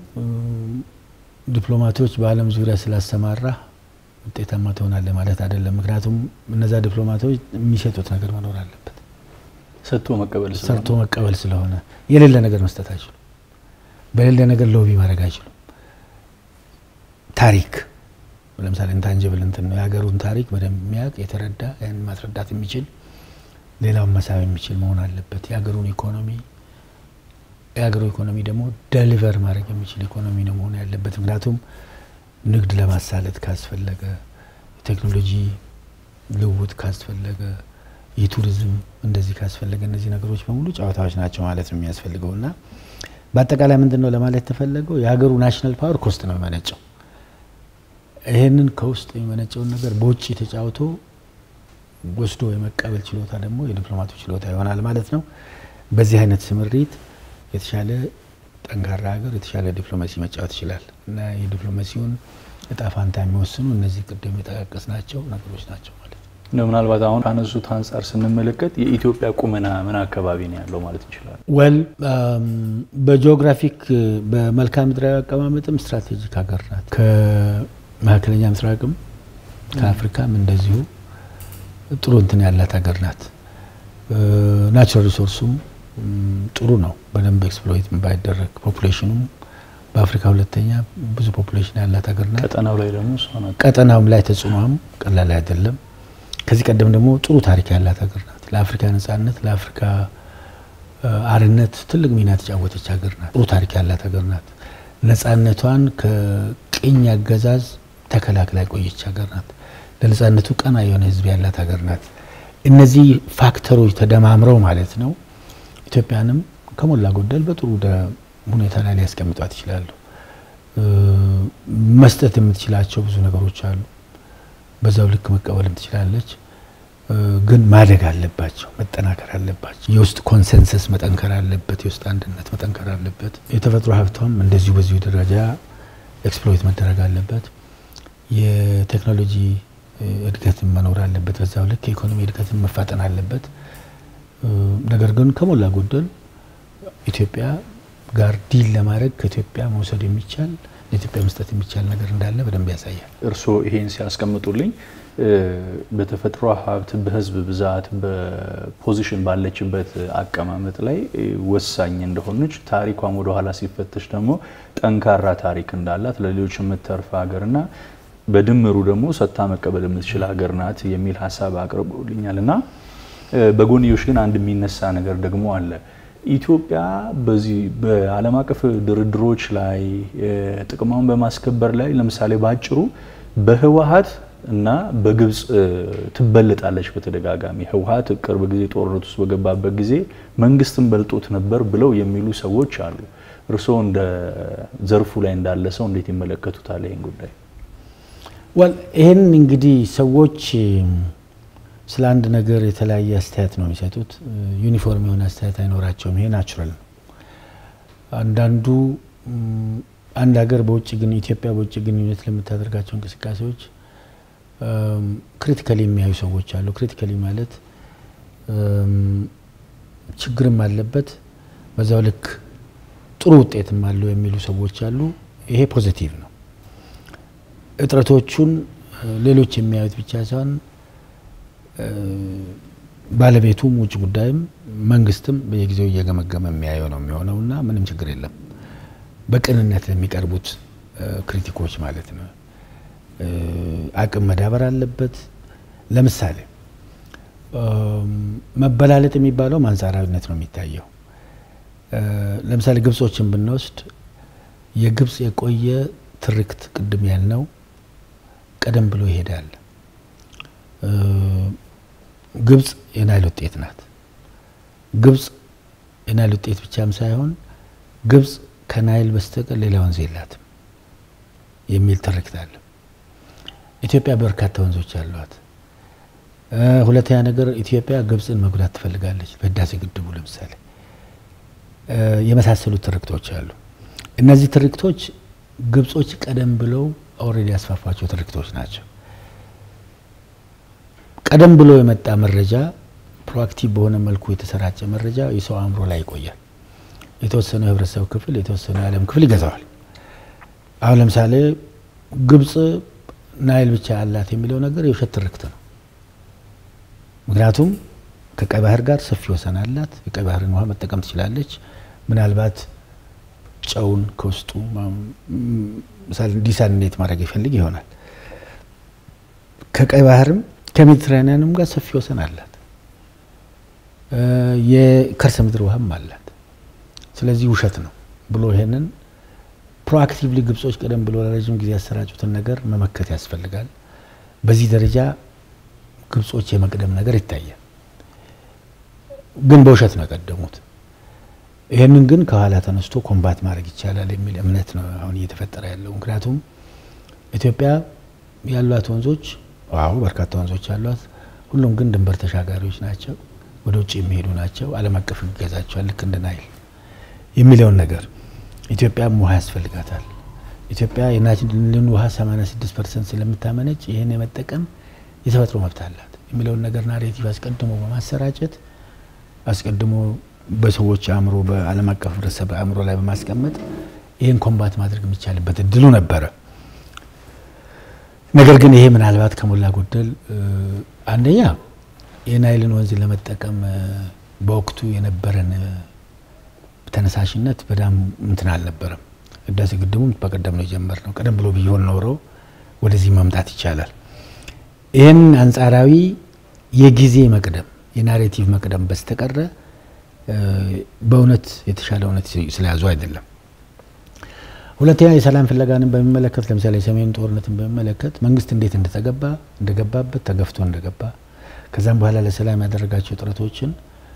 ዲፕሎማቶች በዓለም ዙሪያ ስላሰማራ ውጤታማ ትሆናለህ ማለት አይደለም። ምክንያቱም እነዛ ዲፕሎማቶች የሚሰጡት ነገር መኖር አለበት። ሰጥቶ መቀበል ሰርቶ መቀበል ስለሆነ የሌለ ነገር መስጠት አይችሉም። በሌለ ነገር ሎቢ ማድረግ አይችሉም። ታሪክ ለምሳሌ ኢንታንጅብል እንትን ነው የሀገሩን ታሪክ በደንብ የሚያውቅ የተረዳ ያን ማስረዳት የሚችል ሌላውን መሳብ የሚችል መሆን አለበት። የሀገሩን ኢኮኖሚ የሀገሩ ኢኮኖሚ ደግሞ ደሊቨር ማድረግ የሚችል ኢኮኖሚ ነው መሆን ያለበት። ምክንያቱም ንግድ ለማሳለጥ ካስፈለገ፣ የቴክኖሎጂ ልውውጥ ካስፈለገ፣ የቱሪዝም እንደዚህ ካስፈለገ እነዚህ ነገሮች በሙሉ ጨዋታዎች ናቸው ማለት ነው የሚያስፈልገው እና በአጠቃላይ ምንድን ነው ለማለት የተፈለገው የሀገሩ ናሽናል ፓወር ኮስት ነው የሚመነጨው። ይህንን ከውስጥ የሚመነጨውን ነገር በውጭ ተጫውቶ ወስዶ የመቀበል ችሎታ ደግሞ የዲፕሎማቱ ችሎታ ይሆናል ማለት ነው። በዚህ አይነት ስምሪት የተሻለ ጠንካራ ሀገር የተሻለ ዲፕሎማሲ መጫወት ይችላል እና የዲፕሎማሲውን እጣ ፋንታ የሚወስኑ እነዚህ ቅድም የጠቃቀስናቸው ነገሮች ናቸው ማለት ነው። ምናልባት አሁን ካነሱት አንጻር ስንመለከት የኢትዮጵያ ቁመና ምን አካባቢ ነው ያለው ማለት እንችላለን? ወል በጂኦግራፊክ በመልክዓ ምድራዊ አቀማመጥም ስትራቴጂክ ሀገር ናት። ከመካከለኛ ምስራቅም ከአፍሪካም እንደዚሁ ጥሩ እንትን ያላት ሀገር ናት። ናቹራል ሪሶርሱም ጥሩ ነው፣ በደንብ ኤክስፕሎይት ባይደረግ። ፖፑሌሽኑም በአፍሪካ ሁለተኛ ብዙ ፖፑሌሽን ያላት ሀገር ናት። ቀጠናው ላይ ደግሞ እሷ ናት። ቀጠናውም ላይ ተጽዕኖም ቀላል አይደለም። ከዚህ ቀደም ደግሞ ጥሩ ታሪክ ያላት ሀገር ናት። ለአፍሪካ ነጻነት፣ ለአፍሪካ አርነት ትልቅ ሚና የተጫወተች ሀገር ናት። ጥሩ ታሪክ ያላት ሀገር ናት። ነጻነቷን ከቅኝ አገዛዝ ተከላክላ የቆየች ሀገር ናት። ለነጻነቱ ቀና የሆነ ሕዝብ ያላት ሀገር ናት። እነዚህ ፋክተሮች ተደማምረው ማለት ነው ኢትዮጵያንም ከሞላ ጎደል በጥሩ ሁኔታ ላይ ሊያስቀምጧት ይችላሉ። መስጠት የምትችላቸው ብዙ ነገሮች አሉ። በዛው ልክ መቀበልም ትችላለች። ግን ማደግ አለባቸው፣ መጠናከር አለባቸው። የውስጥ ኮንሰንሰስ መጠንከር አለበት። የውስጥ አንድነት መጠንከር አለበት። የተፈጥሮ ሀብቷም እንደዚሁ በዚሁ ደረጃ ኤክስፕሎይት መደረግ አለበት። የቴክኖሎጂ እድገትን መኖር አለበት። በዛው ልክ የኢኮኖሚ እድገትን መፋጠን አለበት። ነገር ግን ከሞላ ጎደል ኢትዮጵያ ጋር ዲል ለማድረግ ከኢትዮጵያ መውሰድ የሚቻል ለኢትዮጵያ መስጠት የሚቻል ነገር እንዳለ በደንብ ያሳያል። እርስዎ ይሄን ሲያስቀምጡልኝ በተፈጥሮ ሀብት፣ በህዝብ ብዛት፣ በፖዚሽን ባለችበት አቀማመጥ ላይ ወሳኝ እንደሆነች ታሪኳም ወደኋላ ሲፈተሽ ደግሞ ጠንካራ ታሪክ እንዳላት ለሌሎች የምትተርፍ ሀገርና በድምሩ ደግሞ ሰጥታ መቀበል የምትችል ሀገር ናት የሚል ሀሳብ አቅርቦልኛል እና በጎንዮሽ ግን አንድ የሚነሳ ነገር ደግሞ አለ። ኢትዮጵያ በዚህ በዓለም አቀፍ ድርድሮች ላይ ጥቅሟን በማስከበር ላይ ለምሳሌ በአጭሩ በህወሀት እና በግብጽ ትበልጣለች በተደጋጋሚ። ህወሀት ቅርብ ጊዜ ጦርነት ውስጥ በገባበት ጊዜ መንግስትን በልጦት ነበር ብለው የሚሉ ሰዎች አሉ። እርስዎ እንደ ዘርፉ ላይ እንዳለ ሰው እንዴት ይመለከቱታል ይህን ጉዳይ? ወል ይህን እንግዲህ ሰዎች ስለ አንድ ነገር የተለያየ አስተያየት ነው የሚሰጡት። ዩኒፎርም የሆነ አስተያየት አይኖራቸውም። ይሄ ናቹራል ነው። አንዳንዱ አንድ ሀገር በውጭ ግን ኢትዮጵያ በውጭ ግንኙነት ለምታደርጋቸው እንቅስቃሴዎች ክሪቲካሊ የሚያዩ ሰዎች አሉ። ክሪቲካሊ ማለት ችግርም አለበት በዛው ልክ ጥሩ ውጤትም አለው የሚሉ ሰዎች አሉ። ይሄ ፖዚቲቭ ነው። እጥረቶቹን ሌሎች የሚያዩት ብቻ ሳይሆን ባለቤቱም ውጭ ጉዳይም መንግስትም በየጊዜው እየገመገመ የሚያየው ነው የሚሆነው እና ምንም ችግር የለም። በቅንነት ለሚቀርቡት ክሪቲኮች ማለት ነው። አቅም መዳበር አለበት። ለምሳሌ መበላለጥ የሚባለው አንጻራዊነት ነው የሚታየው። ለምሳሌ ግብጾችን ብንወስድ የግብጽ የቆየ ትርክት ቅድም ያልነው ቀደም ብሎ ይሄዳል። ግብጽ የናይል ውጤት ናት። ግብጽ የናይል ውጤት ብቻም ሳይሆን ግብጽ ከናይል በስተቀር ሌላ ወንዝ የላትም የሚል ትርክት አለ። ኢትዮጵያ በርካታ ወንዞች አሏት። ሁለተኛ ነገር ኢትዮጵያ ግብጽን መጉዳት ትፈልጋለች። በህዳሴ ግድቡ ለምሳሌ የመሳሰሉት ትርክቶች አሉ። እነዚህ ትርክቶች ግብጾች ቀደም ብለው ኦልሬዲ ያስፋፏቸው ትርክቶች ናቸው። ቀደም ብሎ የመጣ መረጃ ፕሮአክቲቭ በሆነ መልኩ የተሰራጨ መረጃ የሰው አእምሮ ላይ ይቆያል። የተወሰነው የህብረተሰብ ክፍል የተወሰነው የዓለም ክፍል ይገዛዋል። አሁን ለምሳሌ ግብጽ ናይል ብቻ አላት የሚለው ነገር የውሸት ትርክት ነው። ምክንያቱም ከቀይ ባህር ጋር ሰፊ ወሰን አላት። የቀይ ባህርን ውሃ መጠቀም ትችላለች። ምናልባት ጨውን ከውስጡ ዲሳሊኔት ማድረግ ይፈልግ ይሆናል። ከቀይ ባህርም ከሜዲትራኒያንም ጋር ሰፊ ወሰን አላት። የከርሰ ምድር ውሃም አላት። ስለዚህ ውሸት ነው ብሎ ይሄንን ፕሮአክቲቭሊ ግብጾች ቀደም ብሎ ለረዥም ጊዜ ያሰራጩትን ነገር መመከት ያስፈልጋል። በዚህ ደረጃ ግብጾች የመቅደም ነገር ይታያል። ግን በውሸት ነው የቀደሙት። ይህንን ግን ከኋላ ተነስቶ ኮምባት ማድረግ ይቻላል የሚል እምነት ነው አሁን እየተፈጠረ ያለው። ምክንያቱም ኢትዮጵያ ያሏት ወንዞች ዋው በርካታ ወንዞች አሏት። ሁሉም ግን ድንበር ተሻጋሪዎች ናቸው፣ ወደ ውጭ የሚሄዱ ናቸው። ዓለም አቀፍ ይገዛቸዋል ልክ እንደ ናይል የሚለውን ነገር ኢትዮጵያም ውሃ ያስፈልጋታል። ኢትዮጵያ የናይልን ውሃ 86 ፐርሰንት ስለምታመነጭ ይህን የመጠቀም የተፈጥሮ መብት አላት የሚለውን ነገር ናሬቲቭ አስቀድሞ በማሰራጨት አስቀድሞ በሰዎች አእምሮ፣ በዓለም አቀፍ ህብረተሰብ አእምሮ ላይ በማስቀመጥ ይህን ኮምባት ማድረግ የሚቻልበት እድሉ ነበረ። ነገር ግን ይሄ ምናልባት ከሞላ ጎደል አንደኛ የናይልን ወንዝ ለመጠቀም በወቅቱ የነበረን ተነሳሽነት በጣም እንትን አልነበረም። ህዳሴ ግድቡም በቀደም ነው የጀመርነው። ቀደም ብሎ ቢሆን ኖሮ ወደዚህ መምጣት ይቻላል። ይህን አንጻራዊ የጊዜ መቅደም የናሬቲቭ መቅደም በስተቀረ በእውነት የተሻለ እውነት ስለያዙ አይደለም። ሁለተኛ የሰላም ፍለጋንን በሚመለከት ለምሳሌ የሰሜን ጦርነትን በሚመለከት መንግስት እንዴት እንደተገባ እንደገባበት ተገፍቶ እንደገባ ከዛም በኋላ ለሰላም ያደረጋቸው ጥረቶችን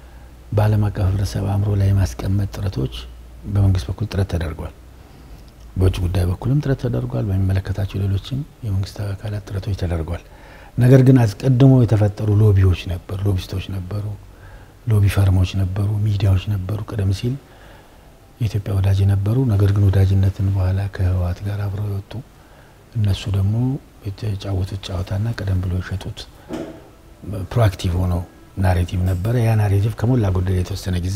በዓለም አቀፍ ህብረተሰብ አእምሮ ላይ የማስቀመጥ ጥረቶች በመንግስት በኩል ጥረት ተደርጓል። በውጭ ጉዳይ በኩልም ጥረት ተደርጓል። በሚመለከታቸው ሌሎችም የመንግስት አካላት ጥረቶች ተደርጓል። ነገር ግን አስቀድሞ የተፈጠሩ ሎቢዎች ነበሩ፣ ሎቢስቶች ነበሩ፣ ሎቢ ፈርሞች ነበሩ፣ ሚዲያዎች ነበሩ። ቀደም ሲል የኢትዮጵያ ወዳጅ ነበሩ። ነገር ግን ወዳጅነትን በኋላ ከህወሓት ጋር አብረው የወጡ እነሱ ደግሞ የተጫወቱት ጨዋታና ቀደም ብሎ የሸጡት ፕሮአክቲቭ ሆነው ናሬቲቭ ነበረ። ያ ናሬቲቭ ከሞላ ጎደል የተወሰነ ጊዜ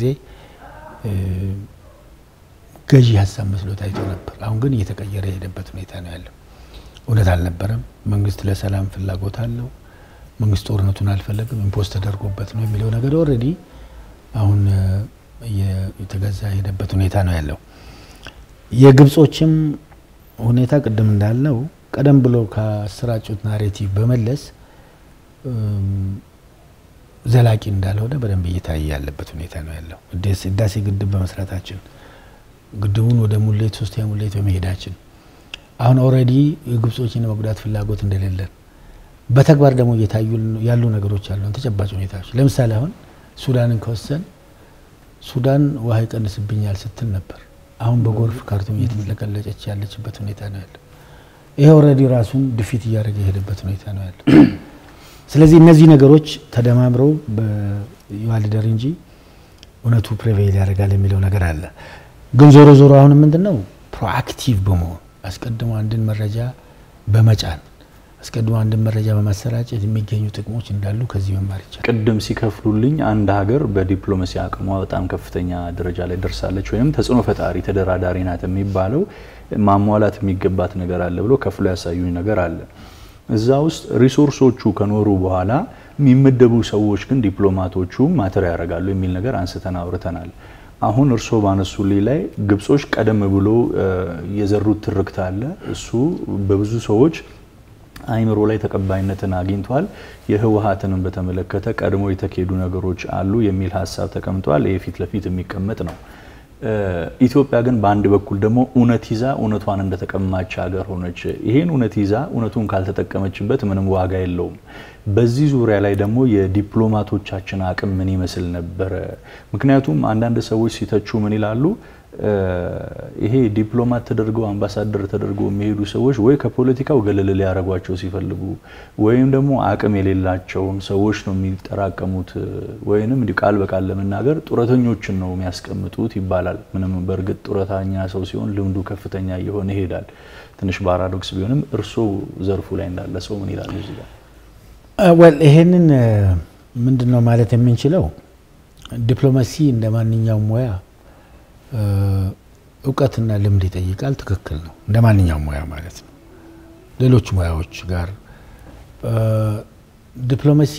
ገዢ ሀሳብ መስሎ ታይቶ ነበር። አሁን ግን እየተቀየረ የሄደበት ሁኔታ ነው ያለው። እውነት አልነበረም። መንግስት ለሰላም ፍላጎት አለው፣ መንግስት ጦርነቱን አልፈለግም፣ ኢምፖስ ተደርጎበት ነው የሚለው ነገር ኦልሬዲ አሁን የተገዛ የሄደበት ሁኔታ ነው ያለው። የግብጾችም ሁኔታ ቅድም እንዳልነው ቀደም ብሎ ካሰራጩት ናሬቲቭ በመለስ ዘላቂ እንዳልሆነ በደንብ እየታየ ያለበት ሁኔታ ነው ያለው። ህዳሴ ግድብ በመስራታችን ግድቡን ወደ ሙሌት ሶስተኛ ሙሌት በመሄዳችን አሁን ኦልሬዲ የግብጾችን የመጉዳት ፍላጎት እንደሌለን በተግባር ደግሞ እየታዩ ያሉ ነገሮች አሉ። ተጨባጭ ሁኔታዎች ለምሳሌ አሁን ሱዳንን ከወሰን ሱዳን ውሃ ይቀንስብኛል ስትል ነበር። አሁን በጎርፍ ካርቱም እየተጥለቀለጨች ያለችበት ሁኔታ ነው ያለው። ይሄ ኦልሬዲ ራሱን ድፊት እያደረገ የሄደበት ሁኔታ ነው ያለው። ስለዚህ እነዚህ ነገሮች ተደማምረው በዩዋሊደር እንጂ እውነቱ ፕሬቬይል ያደርጋል የሚለው ነገር አለ። ግን ዞሮ ዞሮ አሁን ምንድን ነው ፕሮአክቲቭ በመሆን አስቀድሞ አንድን መረጃ በመጫን አስቀድሞ አንድን መረጃ በማሰራጨት የሚገኙ ጥቅሞች እንዳሉ ከዚህ መማር ይቻላል። ቅድም ሲከፍሉልኝ አንድ ሀገር በዲፕሎማሲ አቅሟ በጣም ከፍተኛ ደረጃ ላይ ደርሳለች ወይም ተጽዕኖ ፈጣሪ ተደራዳሪ ናት የሚባለው ማሟላት የሚገባት ነገር አለ ብሎ ከፍሎ ያሳዩኝ ነገር አለ። እዛ ውስጥ ሪሶርሶቹ ከኖሩ በኋላ የሚመደቡ ሰዎች ግን ዲፕሎማቶቹ ማተር ያደርጋሉ የሚል ነገር አንስተን አውርተናል። አሁን እርስዎ ባነሱልኝ ላይ ግብጾች ቀደም ብሎ የዘሩት ትርክት አለ። እሱ በብዙ ሰዎች አይምሮ ላይ ተቀባይነትን አግኝቷል። የህወሀትንም በተመለከተ ቀድሞ የተካሄዱ ነገሮች አሉ የሚል ሀሳብ ተቀምጧል። ይህ ፊት ለፊት የሚቀመጥ ነው። ኢትዮጵያ ግን በአንድ በኩል ደግሞ እውነት ይዛ እውነቷን እንደተቀማች ሀገር ሆነች። ይሄን እውነት ይዛ እውነቱን ካልተጠቀመችበት ምንም ዋጋ የለውም። በዚህ ዙሪያ ላይ ደግሞ የዲፕሎማቶቻችን አቅም ምን ይመስል ነበረ? ምክንያቱም አንዳንድ ሰዎች ሲተቹ ምን ይላሉ? ይሄ ዲፕሎማት ተደርገው አምባሳደር ተደርገው የሚሄዱ ሰዎች ወይ ከፖለቲካው ገለል ሊያደርጓቸው ሲፈልጉ ወይም ደግሞ አቅም የሌላቸውን ሰዎች ነው የሚጠራቀሙት፣ ወይንም እንዲሁ ቃል በቃል ለመናገር ጡረተኞችን ነው የሚያስቀምጡት ይባላል። ምንም በእርግጥ ጡረተኛ ሰው ሲሆን ልምዱ ከፍተኛ እየሆነ ይሄዳል። ትንሽ ፓራዶክስ ቢሆንም እርስዎ ዘርፉ ላይ እንዳለ ሰው ምን ይላሉ እዚህ ጋር? ወል ይሄንን ምንድን ነው ማለት የምንችለው ዲፕሎማሲ እንደ ማንኛውም ሙያ እውቀትና ልምድ ይጠይቃል። ትክክል ነው፣ እንደ ማንኛውም ሙያ ማለት ነው። ሌሎች ሙያዎች ጋር ዲፕሎማሲ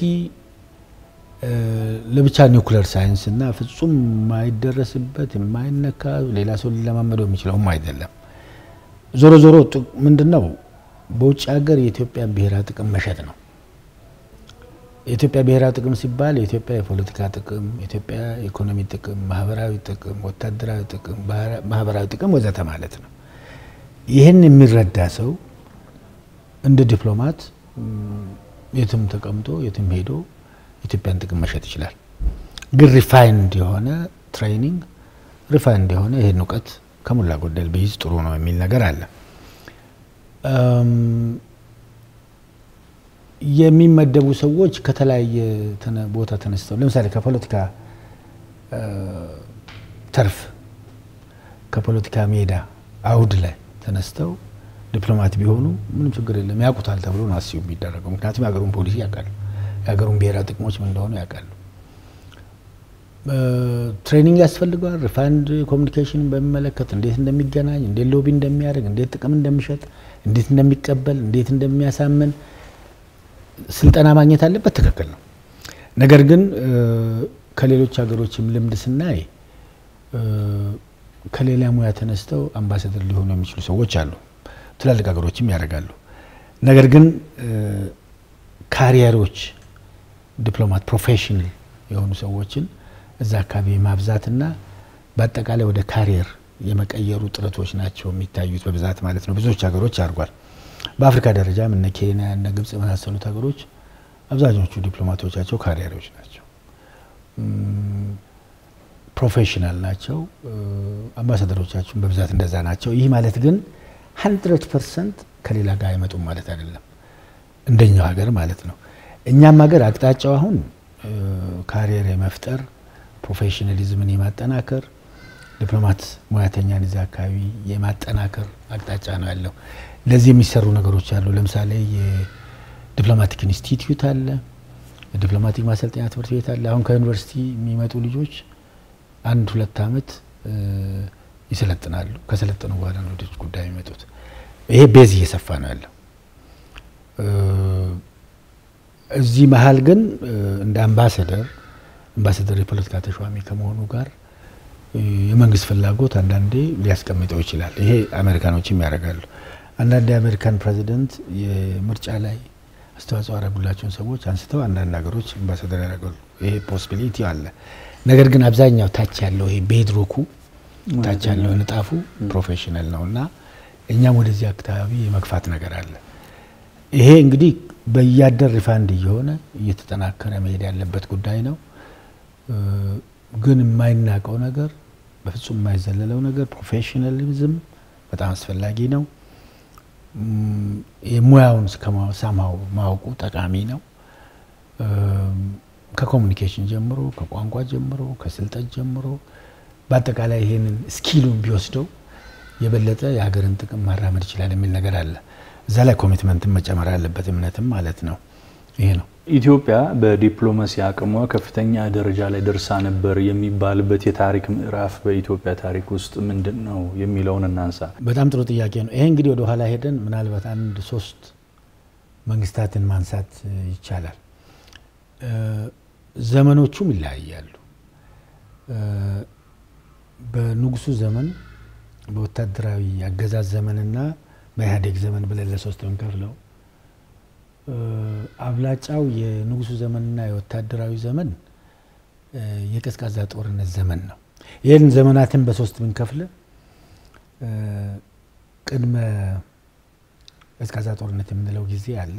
ለብቻ ኒውክለር ሳይንስ እና ፍጹም የማይደረስበት የማይነካ ሌላ ሰው ሊለማመደው የሚችለውም አይደለም። ዞሮ ዞሮ ምንድን ነው በውጭ ሀገር የኢትዮጵያን ብሔራዊ ጥቅም መሸጥ ነው። የኢትዮጵያ ብሔራዊ ጥቅም ሲባል የኢትዮጵያ የፖለቲካ ጥቅም፣ የኢትዮጵያ የኢኮኖሚ ጥቅም፣ ማህበራዊ ጥቅም፣ ወታደራዊ ጥቅም፣ ማህበራዊ ጥቅም ወዘተ ማለት ነው። ይህን የሚረዳ ሰው እንደ ዲፕሎማት የትም ተቀምጦ የትም ሄዶ የኢትዮጵያን ጥቅም መሸጥ ይችላል። ግን ሪፋይንድ የሆነ ትሬኒንግ ሪፋይንድ የሆነ ይህን እውቀት ከሞላ ጎደል ቢይዝ ጥሩ ነው የሚል ነገር አለ። የሚመደቡ ሰዎች ከተለያየ ቦታ ተነስተው ለምሳሌ ከፖለቲካ ተርፍ ከፖለቲካ ሜዳ አውድ ላይ ተነስተው ዲፕሎማት ቢሆኑ ምንም ችግር የለም፣ ያውቁታል ተብሎ ነው አስዩ የሚደረገው። ምክንያቱም የሀገሩን ፖሊሲ ያውቃሉ፣ የሀገሩን ብሔራዊ ጥቅሞች ምን እንደሆኑ ያውቃሉ። ትሬኒንግ ያስፈልገዋል። ሪፋይንድ ኮሚኒኬሽንን በሚመለከት እንዴት እንደሚገናኝ፣ እንዴት ሎቢ እንደሚያደርግ፣ እንዴት ጥቅም እንደሚሸጥ፣ እንዴት እንደሚቀበል፣ እንዴት እንደሚያሳምን ስልጠና ማግኘት አለበት። ትክክል ነው። ነገር ግን ከሌሎች ሀገሮችም ልምድ ስናይ ከሌላ ሙያ ተነስተው አምባሳደር ሊሆኑ የሚችሉ ሰዎች አሉ። ትላልቅ ሀገሮችም ያደርጋሉ። ነገር ግን ካሪየሮች ዲፕሎማት ፕሮፌሽናል የሆኑ ሰዎችን እዛ አካባቢ ማብዛትና በአጠቃላይ ወደ ካሪየር የመቀየሩ ጥረቶች ናቸው የሚታዩት በብዛት ማለት ነው። ብዙዎች ሀገሮች አድርጓል። በአፍሪካ ደረጃም እነ ኬንያ እነ ግብጽ የመሳሰሉት ሀገሮች አብዛኞቹ ዲፕሎማቶቻቸው ካሪየሮች ናቸው፣ ፕሮፌሽናል ናቸው። አምባሳደሮቻችን በብዛት እንደዛ ናቸው። ይህ ማለት ግን ሀንድረድ ፐርሰንት ከሌላ ጋር አይመጡም ማለት አይደለም፣ እንደኛው ሀገር ማለት ነው። እኛም ሀገር አቅጣጫው አሁን ካሪየር የመፍጠር ፕሮፌሽናሊዝምን የማጠናከር ዲፕሎማት ሙያተኛን እዚያ አካባቢ የማጠናከር አቅጣጫ ነው ያለው። ለዚህ የሚሰሩ ነገሮች አሉ። ለምሳሌ የዲፕሎማቲክ ኢንስቲትዩት አለ፣ የዲፕሎማቲክ ማሰልጠኛ ትምህርት ቤት አለ። አሁን ከዩኒቨርሲቲ የሚመጡ ልጆች አንድ ሁለት ዓመት ይሰለጥናሉ። ከሰለጠኑ በኋላ ነው ወደ ውጭ ጉዳይ የሚመጡት። ይሄ ቤዝ እየሰፋ ነው ያለው። እዚህ መሀል ግን እንደ አምባሰደር አምባሰደር የፖለቲካ ተሿሚ ከመሆኑ ጋር የመንግስት ፍላጎት አንዳንዴ ሊያስቀምጠው ይችላል። ይሄ አሜሪካኖችም ያደርጋሉ። አንዳንድ የአሜሪካን ፕሬዚደንት የምርጫ ላይ አስተዋጽኦ ያደረጉላቸውን ሰዎች አንስተው አንዳንድ ሀገሮች አምባሳደር ያደርጋሉ። ይሄ ፖሲቢሊቲ አለ። ነገር ግን አብዛኛው ታች ያለው ይሄ ቤድሮኩ ታች ያለው ንጣፉ ፕሮፌሽናል ነው እና እኛም ወደዚህ አካባቢ የመግፋት ነገር አለ። ይሄ እንግዲህ በያደር ሪፋንድ እየሆነ እየተጠናከረ መሄድ ያለበት ጉዳይ ነው። ግን የማይናቀው ነገር በፍጹም የማይዘለለው ነገር ፕሮፌሽናሊዝም በጣም አስፈላጊ ነው። የሙያውን ሳማው ማወቁ ጠቃሚ ነው። ከኮሚኒኬሽን ጀምሮ፣ ከቋንቋ ጀምሮ፣ ከስልጠት ጀምሮ በአጠቃላይ ይሄንን ስኪሉን ቢወስደው የበለጠ የሀገርን ጥቅም ማራመድ ይችላል የሚል ነገር አለ። እዛ ላይ ኮሚትመንትን መጨመር አለበት፣ እምነትም ማለት ነው። ይሄ ነው። ኢትዮጵያ በዲፕሎማሲ አቅሟ ከፍተኛ ደረጃ ላይ ደርሳ ነበር የሚባልበት የታሪክ ምዕራፍ በኢትዮጵያ ታሪክ ውስጥ ምንድን ነው የሚለውን እናንሳ። በጣም ጥሩ ጥያቄ ነው። ይሄ እንግዲህ ወደ ኋላ ሄደን ምናልባት አንድ ሶስት መንግስታትን ማንሳት ይቻላል። ዘመኖቹም ይለያያሉ። በንጉሱ ዘመን በወታደራዊ አገዛዝ ዘመንና በኢህአዴግ ዘመን ብለን ለሶስት ብንከፍለው አብላጫው የንጉሱ ዘመንና የወታደራዊ ዘመን የቀዝቃዛ ጦርነት ዘመን ነው። ይህን ዘመናትን በሶስት ብንከፍል ቅድመ ቀዝቃዛ ጦርነት የምንለው ጊዜ አለ።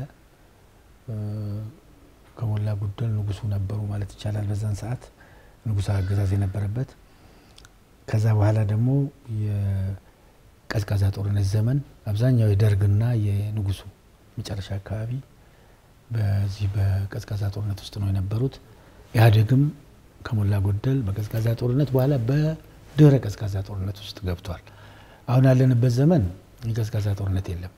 ከሞላ ጎደል ንጉሱ ነበሩ ማለት ይቻላል። በዛን ሰዓት ንጉሳዊ አገዛዝ የነበረበት ከዛ በኋላ ደግሞ የቀዝቃዛ ጦርነት ዘመን አብዛኛው የደርግና የንጉሱ መጨረሻ አካባቢ በዚህ በቀዝቃዛ ጦርነት ውስጥ ነው የነበሩት። ኢህአዴግም ከሞላ ጎደል በቀዝቃዛ ጦርነት በኋላ በድህረ ቀዝቃዛ ጦርነት ውስጥ ገብቷል። አሁን ያለንበት ዘመን የቀዝቃዛ ጦርነት የለም።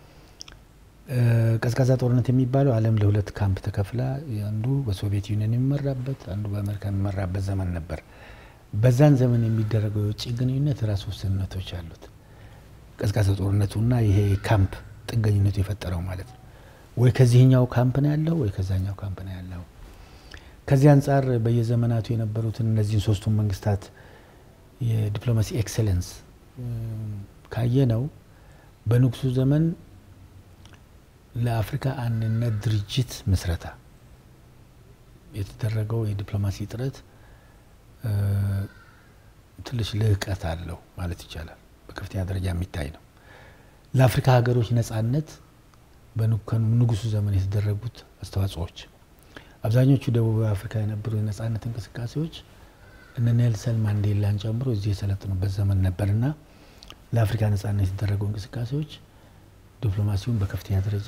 ቀዝቃዛ ጦርነት የሚባለው ዓለም ለሁለት ካምፕ ተከፍላ አንዱ በሶቪየት ዩኒየን የሚመራበት አንዱ በአሜሪካ የሚመራበት ዘመን ነበር። በዛን ዘመን የሚደረገው የውጭ ግንኙነት ራሱ ውስንነቶች አሉት። ቀዝቃዛ ጦርነቱና ይሄ ካምፕ ጥገኝነቱ የፈጠረው ማለት ነው። ወይ ከዚህኛው ካምፕ ነው ያለው ወይ ከዛኛው ካምፕ ነው ያለው። ከዚህ አንጻር በየዘመናቱ የነበሩትን እነዚህን ሶስቱን መንግስታት የዲፕሎማሲ ኤክሰለንስ ካየ ነው በንጉሱ ዘመን ለአፍሪካ አንድነት ድርጅት ምስረታ የተደረገው የዲፕሎማሲ ጥረት ትንሽ ልህቀት አለው ማለት ይቻላል። በከፍተኛ ደረጃ የሚታይ ነው። ለአፍሪካ ሀገሮች ነጻነት በንጉሱ ዘመን የተደረጉት አስተዋጽኦዎች አብዛኞቹ ደቡብ አፍሪካ የነበሩ የነጻነት እንቅስቃሴዎች እነ ኔልሰን ማንዴላን ጨምሮ እዚህ የሰለጥኑበት ዘመን ነበርና ለአፍሪካ ነጻነት የተደረጉ እንቅስቃሴዎች ዲፕሎማሲውን በከፍተኛ ደረጃ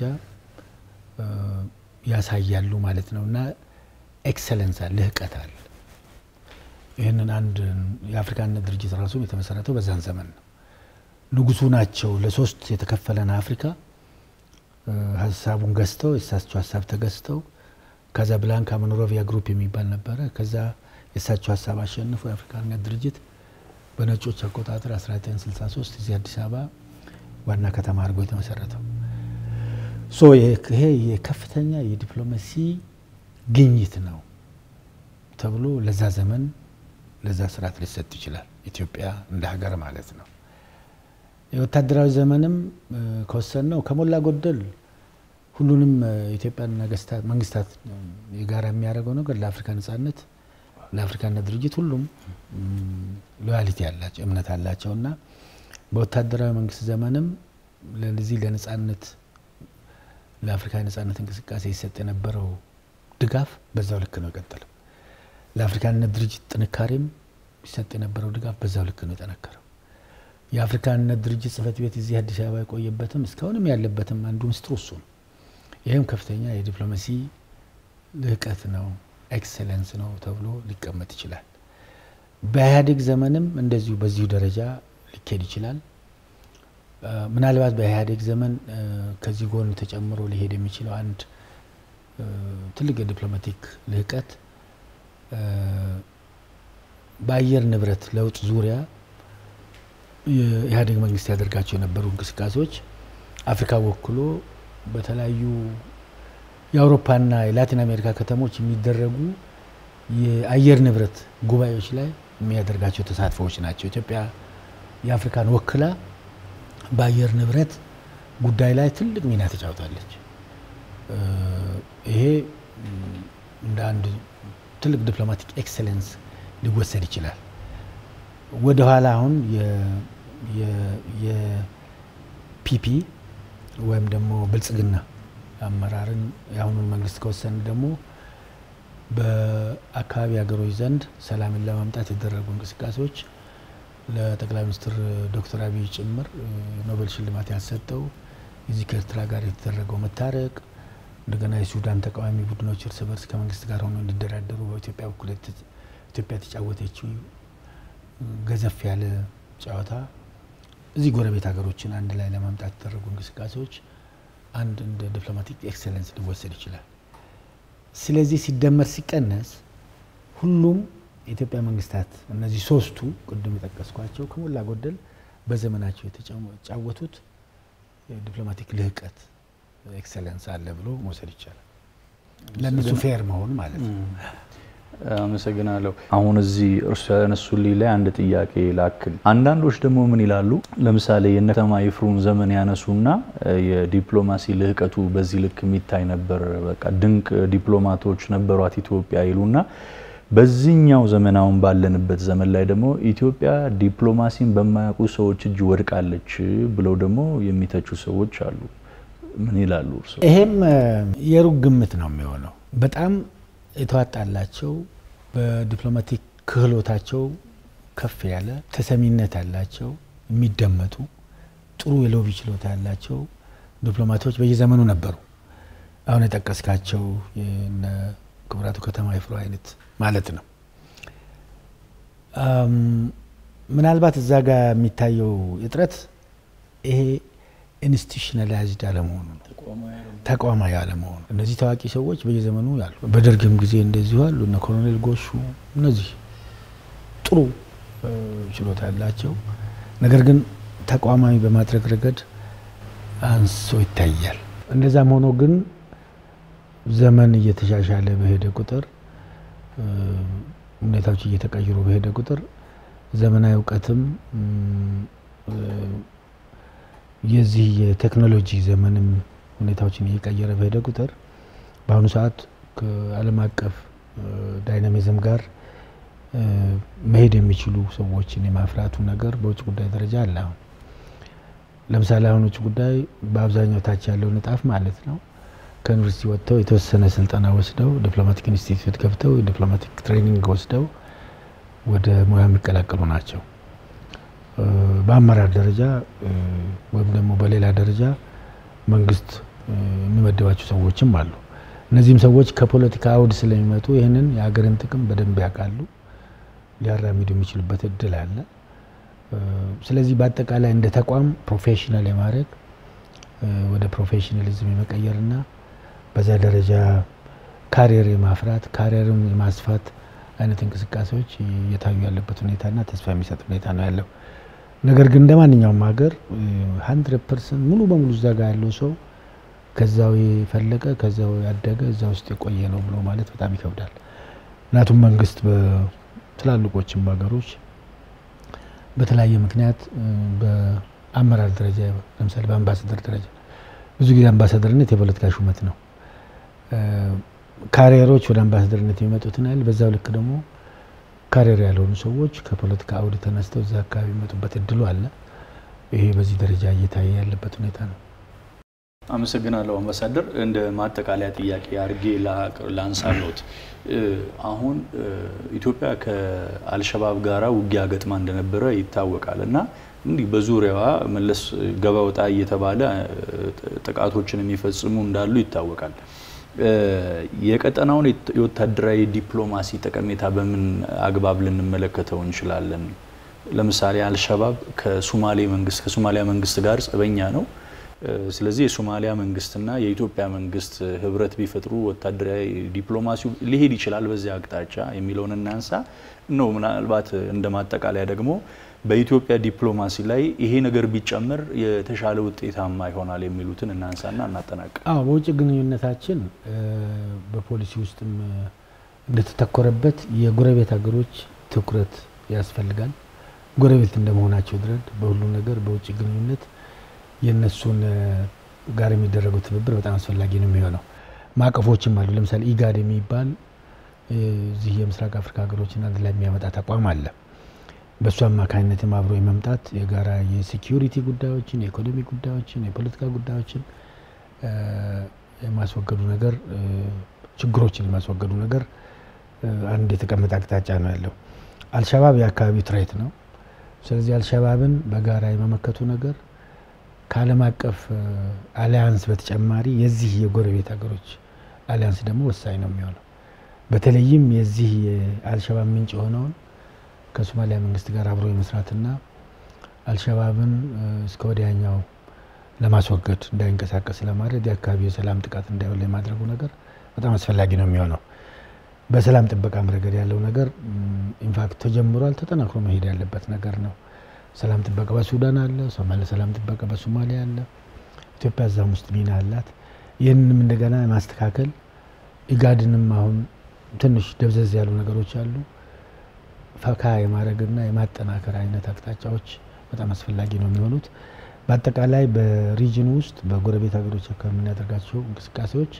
ያሳያሉ ማለት ነው እና ኤክሰለንስ አለ፣ ልህቀት አለ። ይህንን አንድ የአፍሪካነት ድርጅት ራሱ የተመሰረተው በዛን ዘመን ነው። ንጉሱ ናቸው ለሶስት የተከፈለን አፍሪካ ሀሳቡን ገዝተው የእሳቸው ሀሳብ ተገዝተው ካዛብላንካ መኖሮቪያ ግሩፕ የሚባል ነበረ። ከዛ የእሳቸው ሀሳብ አሸንፎ የአፍሪካ አንድነት ድርጅት በነጮች አቆጣጠር 1963 እዚህ አዲስ አበባ ዋና ከተማ አድርጎ የተመሰረተው ሶ ይሄ የከፍተኛ የዲፕሎማሲ ግኝት ነው ተብሎ ለዛ ዘመን ለዛ ስርዓት ሊሰጥ ይችላል። ኢትዮጵያ እንደ ሀገር ማለት ነው። የወታደራዊ ዘመንም ከወሰን ነው ከሞላ ጎደል ሁሉንም የኢትዮጵያን መንግስታት የጋራ የሚያደርገው ነገር ለአፍሪካ ነጻነት ለአፍሪካነት ድርጅት ሁሉም ሎያሊቲ ያላቸው እምነት አላቸው እና በወታደራዊ መንግስት ዘመንም ለዚህ ለነጻነት ለአፍሪካ ነጻነት እንቅስቃሴ ይሰጥ የነበረው ድጋፍ በዛው ልክ ነው የቀጠለው። ለአፍሪካነት ድርጅት ጥንካሬም ይሰጥ የነበረው ድጋፍ በዛው ልክ ነው የጠነከረው። የአፍሪካ አንድነት ድርጅት ጽህፈት ቤት እዚህ አዲስ አበባ የቆየበትም እስካሁንም ያለበትም አንዱ ምስጢሩ እሱ ነው። ይህም ከፍተኛ የዲፕሎማሲ ልህቀት ነው፣ ኤክሰለንስ ነው ተብሎ ሊቀመጥ ይችላል። በኢህአዴግ ዘመንም እንደዚሁ በዚሁ ደረጃ ሊካሄድ ይችላል። ምናልባት በኢህአዴግ ዘመን ከዚህ ጎን ተጨምሮ ሊሄድ የሚችለው አንድ ትልቅ የዲፕሎማቲክ ልህቀት በአየር ንብረት ለውጥ ዙሪያ የኢህአዴግ መንግስት ያደርጋቸው የነበሩ እንቅስቃሴዎች አፍሪካ ወክሎ በተለያዩ የአውሮፓና የላቲን አሜሪካ ከተሞች የሚደረጉ የአየር ንብረት ጉባኤዎች ላይ የሚያደርጋቸው ተሳትፎዎች ናቸው። ኢትዮጵያ የአፍሪካን ወክላ በአየር ንብረት ጉዳይ ላይ ትልቅ ሚና ተጫውታለች። ይሄ እንደ አንድ ትልቅ ዲፕሎማቲክ ኤክሰለንስ ሊወሰድ ይችላል። ወደ ኋላ አሁን የፒፒ ወይም ደግሞ ብልጽግና አመራርን የአሁኑን መንግስት ከወሰን ደግሞ በአካባቢ ሀገሮች ዘንድ ሰላምን ለማምጣት የተደረጉ እንቅስቃሴዎች ለጠቅላይ ሚኒስትር ዶክተር አብይ ጭምር ኖቤል ሽልማት ያሰጠው እዚህ ከኤርትራ ጋር የተደረገው መታረቅ እንደገና የሱዳን ተቃዋሚ ቡድኖች እርስ በርስ ከመንግስት ጋር ሆነው እንዲደራደሩ በኢትዮጵያ በኩል ኢትዮጵያ የተጫወተችው ገዘፍ ያለ ጨዋታ እዚህ ጎረቤት ሀገሮችን አንድ ላይ ለማምጣት የተደረጉ እንቅስቃሴዎች አንድ እንደ ዲፕሎማቲክ ኤክሰለንስ ሊወሰድ ይችላል። ስለዚህ ሲደመር ሲቀነስ ሁሉም የኢትዮጵያ መንግስታት እነዚህ ሶስቱ ቅድም የጠቀስኳቸው ከሞላ ጎደል በዘመናቸው የተጫወቱት የዲፕሎማቲክ ልህቀት ኤክሰለንስ አለ ብሎ መውሰድ ይቻላል። ለእነሱ ፌር መሆን ማለት ነው። አመሰግናለሁ። አሁን እዚህ እርሱ ያነሱልኝ ላይ አንድ ጥያቄ ላክል። አንዳንዶች ደግሞ ምን ይላሉ? ለምሳሌ የእነ ከተማ ይፍሩን ዘመን ያነሱና የዲፕሎማሲ ልህቀቱ በዚህ ልክ የሚታይ ነበር፣ በቃ ድንቅ ዲፕሎማቶች ነበሯት ኢትዮጵያ ይሉና በዚህኛው ዘመን አሁን ባለንበት ዘመን ላይ ደግሞ ኢትዮጵያ ዲፕሎማሲን በማያውቁ ሰዎች እጅ ወድቃለች ብለው ደግሞ የሚተቹ ሰዎች አሉ። ምን ይላሉ እርሱ? ይሄም የሩቅ ግምት ነው የሚሆነው በጣም የተዋጣላቸው በዲፕሎማቲክ ክህሎታቸው ከፍ ያለ ተሰሚነት ያላቸው የሚደመጡ ጥሩ የሎቢ ችሎታ ያላቸው ዲፕሎማቶች በየዘመኑ ነበሩ። አሁን የጠቀስካቸው የነ ክቡራቱ ከተማ ይፍሩ አይነት ማለት ነው። ምናልባት እዛ ጋር የሚታየው እጥረት ይሄ ኢንስቲቱሽናላይዝድ አለመሆኑ ነው፣ ተቋማዊ አለመሆኑ። እነዚህ ታዋቂ ሰዎች በየዘመኑ ያሉ፣ በደርግም ጊዜ እንደዚሁ አሉ። እነ ኮሎኔል ጎሹ እነዚህ ጥሩ ችሎታ ያላቸው ነገር ግን ተቋማዊ በማድረግ ረገድ አንሶ ይታያል። እንደዛም ሆኖ ግን ዘመን እየተሻሻለ በሄደ ቁጥር ሁኔታዎች እየተቀየሩ በሄደ ቁጥር ዘመናዊ እውቀትም የዚህ የቴክኖሎጂ ዘመንም ሁኔታዎችን እየቀየረ በሄደ ቁጥር በአሁኑ ሰዓት ከዓለም አቀፍ ዳይናሚዝም ጋር መሄድ የሚችሉ ሰዎችን የማፍራቱ ነገር በውጭ ጉዳይ ደረጃ አለ። አሁን ለምሳሌ አሁን ውጭ ጉዳይ በአብዛኛው ታች ያለው ንጣፍ ማለት ነው ከዩኒቨርሲቲ ወጥተው የተወሰነ ስልጠና ወስደው ዲፕሎማቲክ ኢንስቲትዩት ገብተው የዲፕሎማቲክ ትሬኒንግ ወስደው ወደ ሙያ የሚቀላቀሉ ናቸው። በአመራር ደረጃ ወይም ደግሞ በሌላ ደረጃ መንግስት የሚመደባቸው ሰዎችም አሉ። እነዚህም ሰዎች ከፖለቲካ አውድ ስለሚመጡ ይህንን የሀገርን ጥቅም በደንብ ያውቃሉ፣ ሊያራሚዱ የሚችሉበት እድል አለ። ስለዚህ በአጠቃላይ እንደ ተቋም ፕሮፌሽናል የማድረግ ወደ ፕሮፌሽናሊዝም የመቀየርና በዛ ደረጃ ካሪየር የማፍራት ካሪየርም የማስፋት አይነት እንቅስቃሴዎች እየታዩ ያለበት ሁኔታና ተስፋ የሚሰጥ ሁኔታ ነው ያለው። ነገር ግን እንደ ማንኛውም ሀገር ሀንድረድ ፐርሰንት ሙሉ በሙሉ እዛ ጋር ያለው ሰው ከዛው የፈለቀ ከዛው ያደገ እዛ ውስጥ የቆየ ነው ብሎ ማለት በጣም ይከብዳል። ምክንያቱም መንግስት በትላልቆችም ሀገሮች በተለያየ ምክንያት በአመራር ደረጃ ለምሳሌ በአምባሳደር ደረጃ ብዙ ጊዜ አምባሳደርነት የፖለቲካ ሹመት ነው። ካሪየሮች ወደ አምባሳደርነት የሚመጡትን ያህል በዛው ልክ ደግሞ ካሪየር ያልሆኑ ሰዎች ከፖለቲካ አውድ ተነስተው እዛ አካባቢ የሚመጡበት እድሉ አለ። ይሄ በዚህ ደረጃ እየታየ ያለበት ሁኔታ ነው። አመሰግናለሁ አምባሳደር። እንደ ማጠቃለያ ጥያቄ አድርጌ ላንሳሎት። አሁን ኢትዮጵያ ከአልሸባብ ጋራ ውጊያ ገጥማ እንደነበረ ይታወቃል እና እንዲህ በዙሪያዋ መለስ ገባ ወጣ እየተባለ ጥቃቶችን የሚፈጽሙ እንዳሉ ይታወቃል። የቀጠናውን የወታደራዊ ዲፕሎማሲ ጠቀሜታ በምን አግባብ ልንመለከተው እንችላለን? ለምሳሌ አልሸባብ ከሶማሌ መንግስት ከሶማሊያ መንግስት ጋር ጸበኛ ነው። ስለዚህ የሶማሊያ መንግስትና የኢትዮጵያ መንግስት ህብረት ቢፈጥሩ ወታደራዊ ዲፕሎማሲው ሊሄድ ይችላል በዚያ አቅጣጫ የሚለውን እናንሳ ነው። ምናልባት እንደ ማጠቃለያ ደግሞ በኢትዮጵያ ዲፕሎማሲ ላይ ይሄ ነገር ቢጨምር የተሻለ ውጤታማ ይሆናል የሚሉትን እናንሳና እናጠናቅ። አዎ በውጭ ግንኙነታችን በፖሊሲ ውስጥም እንደተተኮረበት የጎረቤት ሀገሮች ትኩረት ያስፈልጋል። ጎረቤት እንደመሆናቸው ድረስ በሁሉ ነገር በውጭ ግንኙነት የእነሱን ጋር የሚደረገው ትብብር በጣም አስፈላጊ ነው የሚሆነው። ማዕቀፎችም አሉ። ለምሳሌ ኢጋድ የሚባል እዚህ የምስራቅ አፍሪካ ሀገሮችን አንድ ላይ የሚያመጣ ተቋም አለ። በእሱ አማካኝነትም አብሮ የመምጣት የጋራ የሴኪዩሪቲ ጉዳዮችን፣ የኢኮኖሚ ጉዳዮችን፣ የፖለቲካ ጉዳዮችን የማስወገዱ ነገር ችግሮችን የማስወገዱ ነገር አንድ የተቀመጠ አቅጣጫ ነው ያለው። አልሸባብ የአካባቢው ትሬት ነው። ስለዚህ አልሸባብን በጋራ የመመከቱ ነገር ከዓለም አቀፍ አሊያንስ በተጨማሪ የዚህ የጎረቤት ሀገሮች አሊያንስ ደግሞ ወሳኝ ነው የሚሆነው። በተለይም የዚህ የአልሸባብ ምንጭ የሆነውን ከሶማሊያ መንግስት ጋር አብሮ የመስራትና አልሸባብን እስከ ወዲያኛው ለማስወገድ እንዳይንቀሳቀስ ለማድረግ የአካባቢ የሰላም ጥቃት እንዳይሆን የማድረጉ ነገር በጣም አስፈላጊ ነው የሚሆነው። በሰላም ጥበቃም ረገድ ያለው ነገር ኢንፋክት ተጀምሯል፣ ተጠናክሮ መሄድ ያለበት ነገር ነው። ሰላም ጥበቃ በሱዳን አለ፣ ሶማሌ ሰላም ጥበቃ በሶማሊያ አለ። ኢትዮጵያ እዛም ውስጥ ሚና አላት። ይህንንም እንደገና ማስተካከል ኢጋድንም አሁን ትንሽ ደብዘዝ ያሉ ነገሮች አሉ። ፈካ የማድረግና የማጠናከር አይነት አቅጣጫዎች በጣም አስፈላጊ ነው የሚሆኑት። በአጠቃላይ በሪጅኑ ውስጥ በጎረቤት ሀገሮች አካባቢ የምናደርጋቸው እንቅስቃሴዎች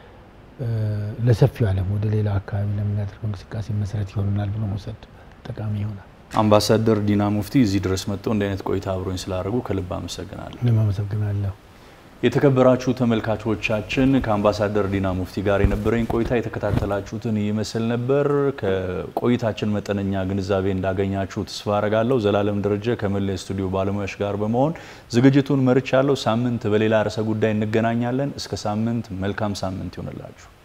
ለሰፊው ዓለም ወደ ሌላው አካባቢ ለምናደርገው እንቅስቃሴ መሰረት ይሆኑናል ብሎ መውሰድ ጠቃሚ ይሆናል። አምባሳደር ዲና ሙፍቲ እዚህ ድረስ መጥተው እንዲህ አይነት ቆይታ አብሮኝ ስላደረጉ ከልብ አመሰግናለሁ። እኔም አመሰግናለሁ። የተከበራችሁ ተመልካቾቻችን ከአምባሳደር ዲና ሙፍቲ ጋር የነበረኝ ቆይታ የተከታተላችሁትን ይመስል ነበር። ከቆይታችን መጠነኛ ግንዛቤ እንዳገኛችሁ ተስፋ አረጋለሁ። ዘላለም ደረጀ ከመላ ስቱዲዮ ባለሙያዎች ጋር በመሆን ዝግጅቱን መርቻለሁ። ሳምንት በሌላ ርዕሰ ጉዳይ እንገናኛለን። እስከ ሳምንት መልካም ሳምንት ይሆንላችሁ።